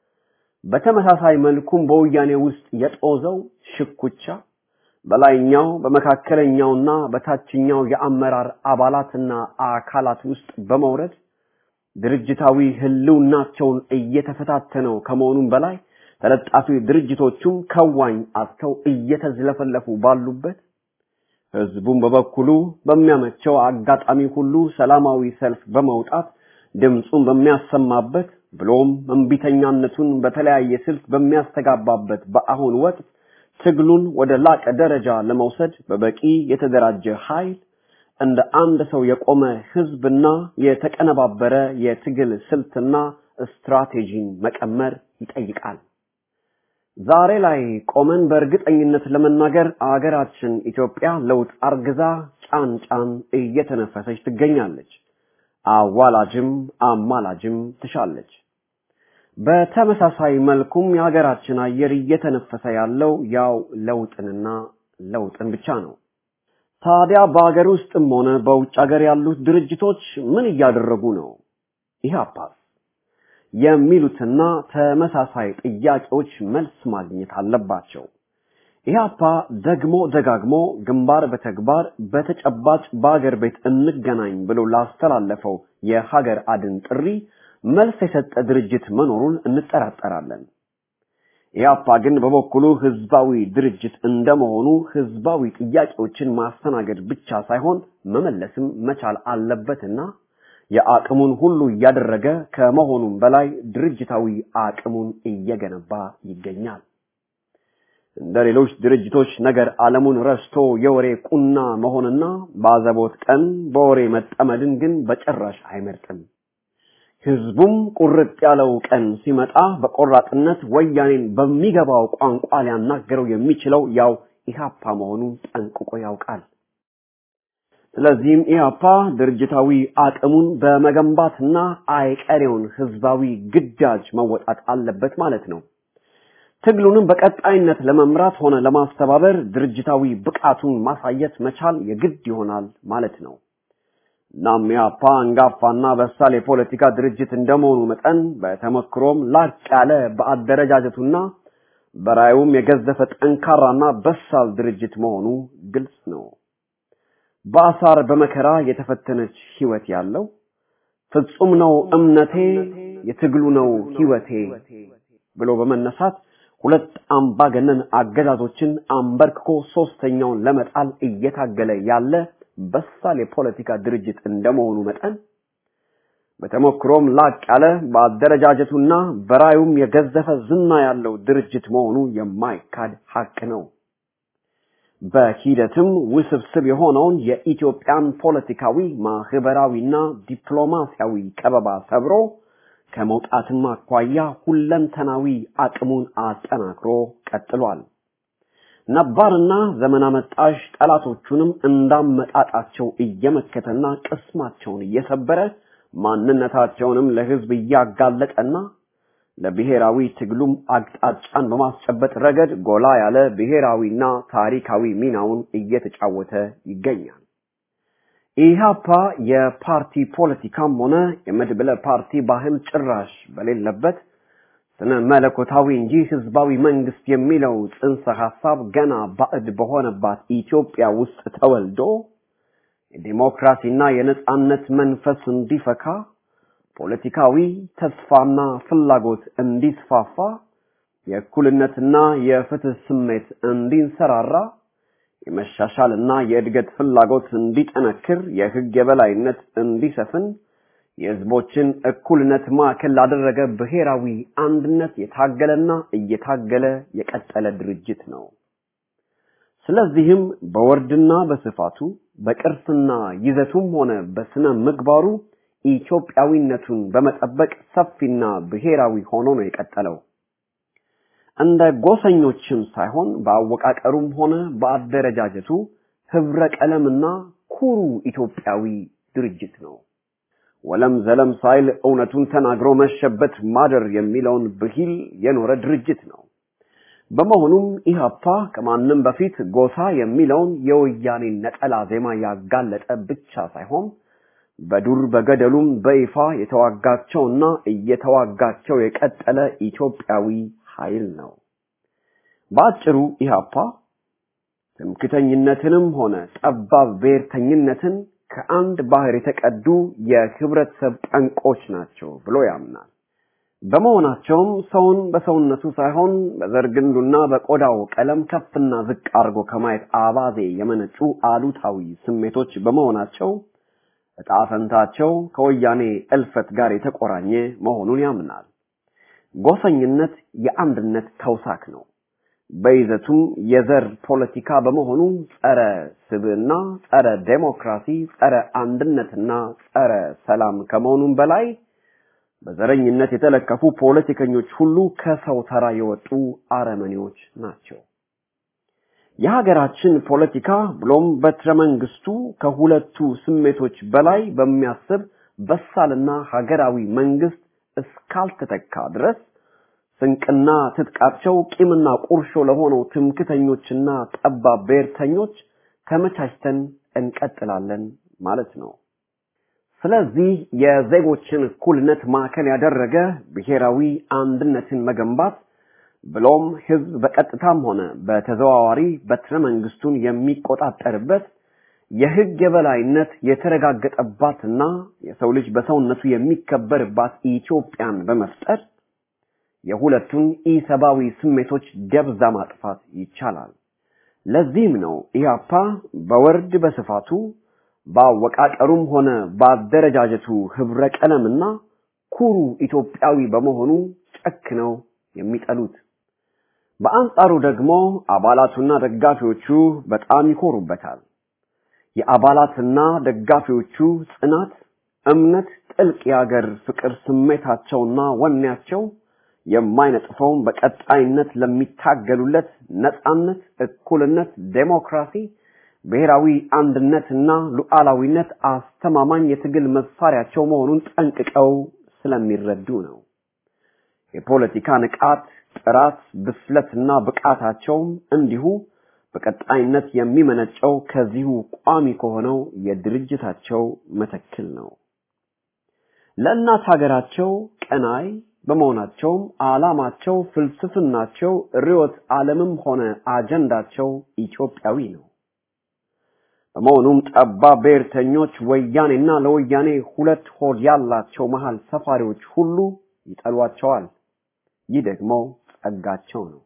በተመሳሳይ መልኩም በወያኔ ውስጥ የጦዘው ሽኩቻ በላይኛው በመካከለኛውና በታችኛው የአመራር አባላትና አካላት ውስጥ በመውረድ ድርጅታዊ ህልውናቸውን እየተፈታተነው ከመሆኑም በላይ ተለጣፊ ድርጅቶቹም ከዋኝ አጥተው እየተዝለፈለፉ ባሉበት ህዝቡም በበኩሉ በሚያመቸው አጋጣሚ ሁሉ ሰላማዊ ሰልፍ በመውጣት ድምፁን በሚያሰማበት ብሎም እምቢተኛነቱን በተለያየ ስልት በሚያስተጋባበት በአሁን ወቅት ትግሉን ወደ ላቀ ደረጃ ለመውሰድ በበቂ የተደራጀ ኃይል እንደ አንድ ሰው የቆመ ህዝብና የተቀነባበረ የትግል ስልትና ስትራቴጂን መቀመር ይጠይቃል። ዛሬ ላይ ቆመን በእርግጠኝነት ለመናገር አገራችን ኢትዮጵያ ለውጥ አርግዛ ጫን ጫን እየተነፈሰች ትገኛለች። አዋላጅም አማላጅም ትሻለች። በተመሳሳይ መልኩም የሀገራችን አየር እየተነፈሰ ያለው ያው ለውጥንና ለውጥን ብቻ ነው። ታዲያ በሀገር ውስጥም ሆነ በውጭ ሀገር ያሉት ድርጅቶች ምን እያደረጉ ነው? ኢህአፓስ የሚሉትና ተመሳሳይ ጥያቄዎች መልስ ማግኘት አለባቸው። ኢህአፓ ደግሞ ደጋግሞ ግንባር በተግባር በተጨባጭ በሀገር ቤት እንገናኝ ብሎ ላስተላለፈው የሀገር አድን ጥሪ መልስ የሰጠ ድርጅት መኖሩን እንጠራጠራለን። ኢህአፓ ግን በበኩሉ ህዝባዊ ድርጅት እንደመሆኑ ህዝባዊ ጥያቄዎችን ማስተናገድ ብቻ ሳይሆን መመለስም መቻል አለበትና የአቅሙን ሁሉ እያደረገ ከመሆኑም በላይ ድርጅታዊ አቅሙን እየገነባ ይገኛል። እንደ ሌሎች ድርጅቶች ነገር ዓለሙን ረስቶ የወሬ ቁና መሆንና በአዘቦት ቀን በወሬ መጠመድን ግን በጭራሽ አይመርጥም። ህዝቡም ቁርጥ ያለው ቀን ሲመጣ በቆራጥነት ወያኔን በሚገባው ቋንቋ ሊያናገረው የሚችለው ያው ኢህአፓ መሆኑን ጠንቅቆ ያውቃል። ስለዚህም ኢህአፓ ድርጅታዊ አቅሙን በመገንባትና አይቀሬውን ህዝባዊ ግዳጅ መወጣት አለበት ማለት ነው። ትግሉንም በቀጣይነት ለመምራት ሆነ ለማስተባበር ድርጅታዊ ብቃቱን ማሳየት መቻል የግድ ይሆናል ማለት ነው። እናም ኢህአፓ አንጋፋና በሳል የፖለቲካ ድርጅት እንደመሆኑ መጠን በተመክሮም ላቅ ያለ በአደረጃጀቱና በራዩም የገዘፈ ጠንካራና በሳል ድርጅት መሆኑ ግልጽ ነው። በአሳር በመከራ የተፈተነች ህይወት ያለው ፍጹም ነው እምነቴ የትግሉ ነው ህይወቴ ብሎ በመነሳት ሁለት አምባገነን አገዛዞችን አንበርክኮ ሶስተኛውን ለመጣል እየታገለ ያለ በሳል የፖለቲካ ድርጅት እንደመሆኑ መጠን በተሞክሮም ላቅ ያለ በአደረጃጀቱና በራዩም የገዘፈ ዝና ያለው ድርጅት መሆኑ የማይካድ ሀቅ ነው። በሂደትም ውስብስብ የሆነውን የኢትዮጵያን ፖለቲካዊ ማህበራዊና ዲፕሎማሲያዊ ከበባ ሰብሮ ከመውጣትም አኳያ ሁለንተናዊ አቅሙን አጠናክሮ ቀጥሏል። ነባርና ዘመን አመጣሽ ጠላቶቹንም እንዳመጣጣቸው እየመከተና ቅስማቸውን እየሰበረ ማንነታቸውንም ለህዝብ እያጋለጠና ለብሔራዊ ትግሉም አቅጣጫን በማስጨበጥ ረገድ ጎላ ያለ ብሔራዊና ታሪካዊ ሚናውን እየተጫወተ ይገኛል። ኢህአፓ የፓርቲ ፖለቲካም ሆነ የመድብለ ፓርቲ ባህል ጭራሽ በሌለበት ስነ መለኮታዊ እንጂ ህዝባዊ መንግስት የሚለው ጽንሰ ሐሳብ ገና ባዕድ በሆነባት ኢትዮጵያ ውስጥ ተወልዶ የዲሞክራሲና የነጻነት መንፈስ እንዲፈካ ፖለቲካዊ ተስፋና ፍላጎት እንዲስፋፋ የእኩልነትና የፍትህ ስሜት እንዲንሰራራ የመሻሻልና የእድገት ፍላጎት እንዲጠነክር የህግ የበላይነት እንዲሰፍን የህዝቦችን እኩልነት ማዕከል ላደረገ ብሔራዊ አንድነት የታገለና እየታገለ የቀጠለ ድርጅት ነው። ስለዚህም በወርድና በስፋቱ በቅርስና ይዘቱም ሆነ በስነ ምግባሩ ኢትዮጵያዊነቱን በመጠበቅ ሰፊና ብሔራዊ ሆኖ ነው የቀጠለው። እንደ ጎሰኞችም ሳይሆን በአወቃቀሩም ሆነ በአደረጃጀቱ ህብረ ቀለምና ኩሩ ኢትዮጵያዊ ድርጅት ነው። ወለም ዘለም ሳይል እውነቱን ተናግሮ መሸበት ማደር የሚለውን ብሂል የኖረ ድርጅት ነው። በመሆኑም ኢህአፓ ከማንም በፊት ጎሳ የሚለውን የወያኔ ነጠላ ዜማ ያጋለጠ ብቻ ሳይሆን በዱር በገደሉም በይፋ የተዋጋቸውና እየተዋጋቸው የቀጠለ ኢትዮጵያዊ ኃይል ነው። በአጭሩ ኢህአፓ ትምክተኝነትንም ሆነ ጠባብ ብሔርተኝነትን ከአንድ ባህር የተቀዱ የህብረተሰብ ጠንቆች ናቸው ብሎ ያምናል። በመሆናቸውም ሰውን በሰውነቱ ሳይሆን በዘር ግንዱና በቆዳው ቀለም ከፍና ዝቅ አድርጎ ከማየት አባዜ የመነጩ አሉታዊ ስሜቶች በመሆናቸው እጣ ፈንታቸው ከወያኔ እልፈት ጋር የተቆራኘ መሆኑን ያምናል። ጎሰኝነት የአንድነት ተውሳክ ነው። በይዘቱም የዘር ፖለቲካ በመሆኑ ጸረ ስብዕና፣ ጸረ ዴሞክራሲ፣ ጸረ አንድነትና ጸረ ሰላም ከመሆኑም በላይ በዘረኝነት የተለከፉ ፖለቲከኞች ሁሉ ከሰው ተራ የወጡ አረመኔዎች ናቸው። የሀገራችን ፖለቲካ ብሎም በትረ መንግስቱ ከሁለቱ ስሜቶች በላይ በሚያስብ በሳልና ሀገራዊ መንግስት እስካልተተካ ድረስ ስንቅና ትጥቃቸው ቂምና ቁርሾ ለሆነው ትምክተኞችና ጠባብ ብሔርተኞች ተመቻችተን እንቀጥላለን ማለት ነው። ስለዚህ የዜጎችን እኩልነት ማዕከል ያደረገ ብሔራዊ አንድነትን መገንባት ብሎም ህዝብ በቀጥታም ሆነ በተዘዋዋሪ በትረ መንግስቱን የሚቆጣጠርበት የህግ የበላይነት የተረጋገጠባትና የሰው ልጅ በሰውነቱ የሚከበርባት ኢትዮጵያን በመፍጠር የሁለቱን ኢሰብአዊ ስሜቶች ደብዛ ማጥፋት ይቻላል። ለዚህም ነው ኢህአፓ በወርድ በስፋቱ በአወቃቀሩም ሆነ በአደረጃጀቱ ህብረ ቀለምና ኩሩ ኢትዮጵያዊ በመሆኑ ጨክነው የሚጠሉት። በአንጻሩ ደግሞ አባላቱና ደጋፊዎቹ በጣም ይኮሩበታል። የአባላትና ደጋፊዎቹ ጽናት፣ እምነት፣ ጥልቅ የአገር ፍቅር ስሜታቸውና ወኔያቸው የማይነጥፈውን በቀጣይነት ለሚታገሉለት ነጻነት፣ እኩልነት፣ ዴሞክራሲ፣ ብሔራዊ አንድነትና ሉዓላዊነት አስተማማኝ የትግል መሳሪያቸው መሆኑን ጠንቅቀው ስለሚረዱ ነው። የፖለቲካ ንቃት፣ ጥራት፣ ብስለትና ብቃታቸውም እንዲሁ በቀጣይነት የሚመነጨው ከዚሁ ቋሚ ከሆነው የድርጅታቸው መተክል ነው። ለእናት ሀገራቸው ቀናይ በመሆናቸውም ዓላማቸው፣ ፍልስፍናቸው፣ ርዕዮተ ዓለምም ሆነ አጀንዳቸው ኢትዮጵያዊ ነው። በመሆኑም ጠባብ ብሔርተኞች ወያኔና ለወያኔ ሁለት ሆድ ያላቸው መሃል ሰፋሪዎች ሁሉ ይጠሏቸዋል። ይህ ደግሞ ጸጋቸው ነው።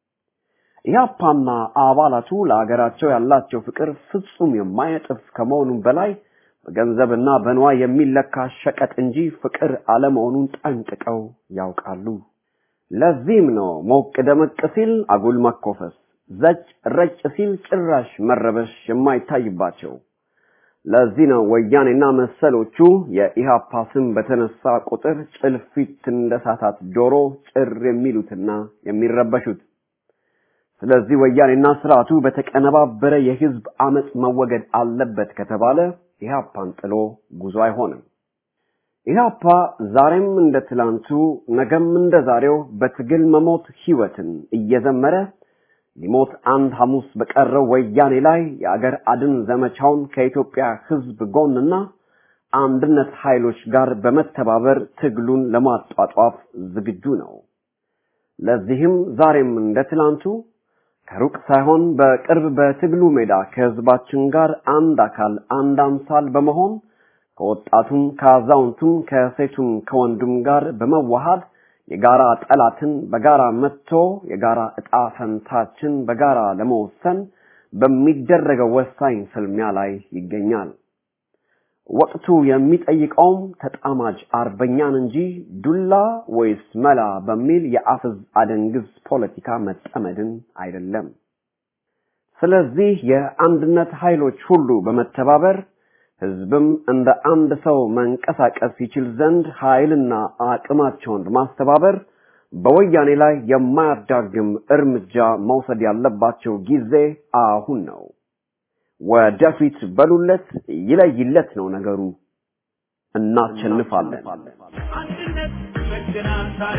ኢህአፓና አባላቱ ለሀገራቸው ያላቸው ፍቅር ፍጹም የማይነጥፍ ከመሆኑም በላይ በገንዘብና በንዋይ የሚለካ ሸቀጥ እንጂ ፍቅር አለመሆኑን ጠንቅቀው ያውቃሉ። ለዚህም ነው ሞቅ ደመቅ ሲል አጉል መኮፈስ፣ ዘጭ ረጭ ሲል ጭራሽ መረበሽ የማይታይባቸው። ለዚህ ነው ወያኔና መሰሎቹ የኢሃፓ ስም በተነሳ ቁጥር ጭልፊት እንደሳታት ዶሮ ጭር የሚሉትና የሚረበሹት። ስለዚህ ወያኔና ስርዓቱ በተቀነባበረ የህዝብ አመፅ መወገድ አለበት ከተባለ ኢህአፓን ጥሎ ጉዞ አይሆንም። ኢህአፓ ዛሬም እንደ ትላንቱ ነገም እንደ ዛሬው በትግል መሞት ህይወትን እየዘመረ ሊሞት አንድ ሐሙስ በቀረው ወያኔ ላይ የአገር አድን ዘመቻውን ከኢትዮጵያ ህዝብ ጎንና አንድነት ኃይሎች ጋር በመተባበር ትግሉን ለማጧጧፍ ዝግጁ ነው። ለዚህም ዛሬም እንደ ትላንቱ ከሩቅ ሳይሆን በቅርብ በትግሉ ሜዳ ከህዝባችን ጋር አንድ አካል አንድ አምሳል በመሆን ከወጣቱም ከአዛውንቱም ከሴቱም ከወንዱም ጋር በመዋሃድ የጋራ ጠላትን በጋራ መጥቶ የጋራ እጣ ፈንታችን በጋራ ለመወሰን በሚደረገው ወሳኝ ፍልሚያ ላይ ይገኛል። ወቅቱ የሚጠይቀውም ተጣማጅ አርበኛን እንጂ ዱላ ወይስ መላ በሚል የአፍዝ አደንግዝ ፖለቲካ መጠመድን አይደለም። ስለዚህ የአንድነት ኃይሎች ሁሉ በመተባበር ህዝብም እንደ አንድ ሰው መንቀሳቀስ ይችል ዘንድ ኃይልና አቅማቸውን በማስተባበር በወያኔ ላይ የማያዳግም እርምጃ መውሰድ ያለባቸው ጊዜ አሁን ነው። ወደፊት በሉለት፣ ይለይለት ነው ነገሩ። እናሸንፋለን። አንድነት መገናን ዛሬ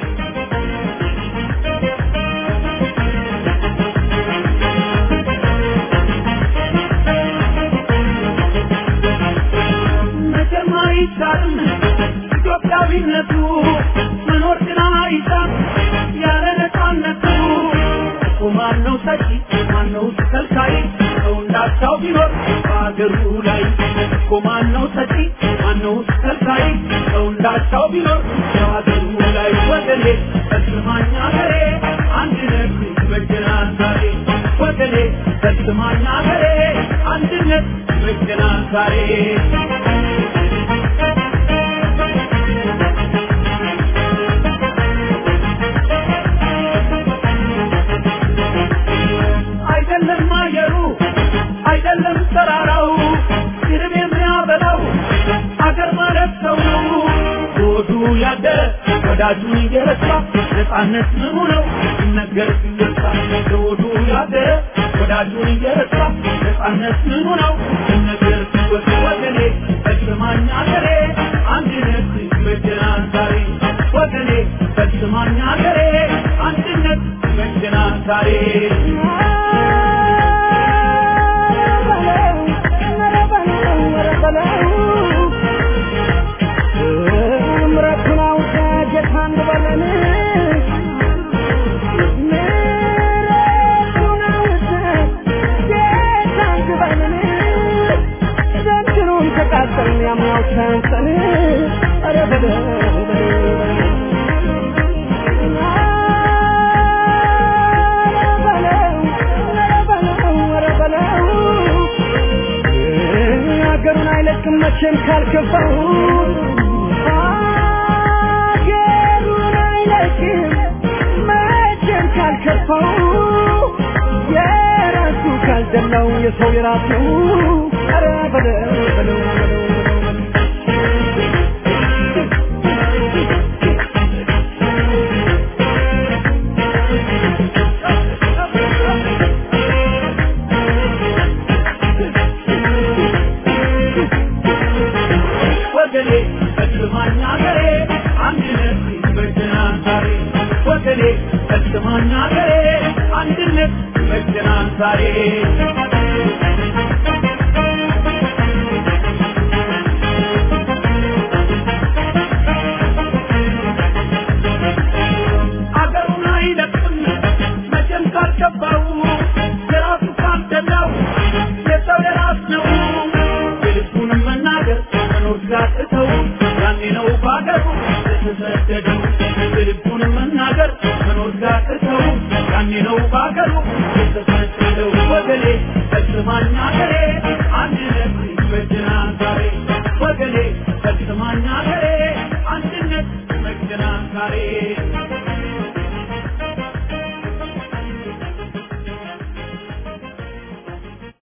መቼም አይቻልም ኢትዮጵያዊነቱ መኖር ግን አይቻል ያለ ነፃነቱ እኮ ማነው ሰጪ ማነው ከልካይ ሰው እንዳቻው ቢኖር በአገሩ ላይ እኮ ማነው ሰጪ ማነው ከልካይ ሰው እንዳቻው ቢኖር በአገሩ ላይ ወገኔ ፈጽማኝ አገሬ አንድነት ይበጀናል ዛሬ ወገኔ ፈጽማኝ አገሬ አንድነት ይበጀናል ዛሬ አይደለም አየሩ አይደለም ተራራው ስርብ የሚያበላው አገር ማለት ሰው ነው ሆዱ ያደረ ወዳጁን እየረሳ ነፃነት ምኑ ነው ሲነገር ሲነሳ ሆዱ ያደረ ወዳጁን እየረሳ ነፃነት ምኑ ነው ሲነገር ሲወስ ወገኔ ፈጽማኝ አገሬ አንድነት ይበጀናል ዛሬ ወገኔ ፈጽማኝ አገሬ አንድነት ይበጀናል ዛሬ ሀገሩን አይለቅም መቼም ካልከፋው ሀገሩን አይለቅም መቼም ካልከፋው የራሱ ካልደላው የሰው የራሱ ኧረ በለው በለው በለው ወገኔ ፈጽማኝ አገሬ አንድነት ይበጀናል ዛሬ ወገኔ ፈጽማኝ አገሬ አንድነት ይበጀናል ዛሬ አገሩን አይለቅም መቼም ካልገባው የራሱ ካልደላው የሰው የራስ ነው የልቡንም መናገር መኖር ሲያቅተው ያኔ ነው በአገሩ የተሰደደው የልቡንም መናገር መኖር ሲያቅተው ያኔ ነው በአገሩ የተሰደደው ወገኔ ፈጽማኝ አገሬ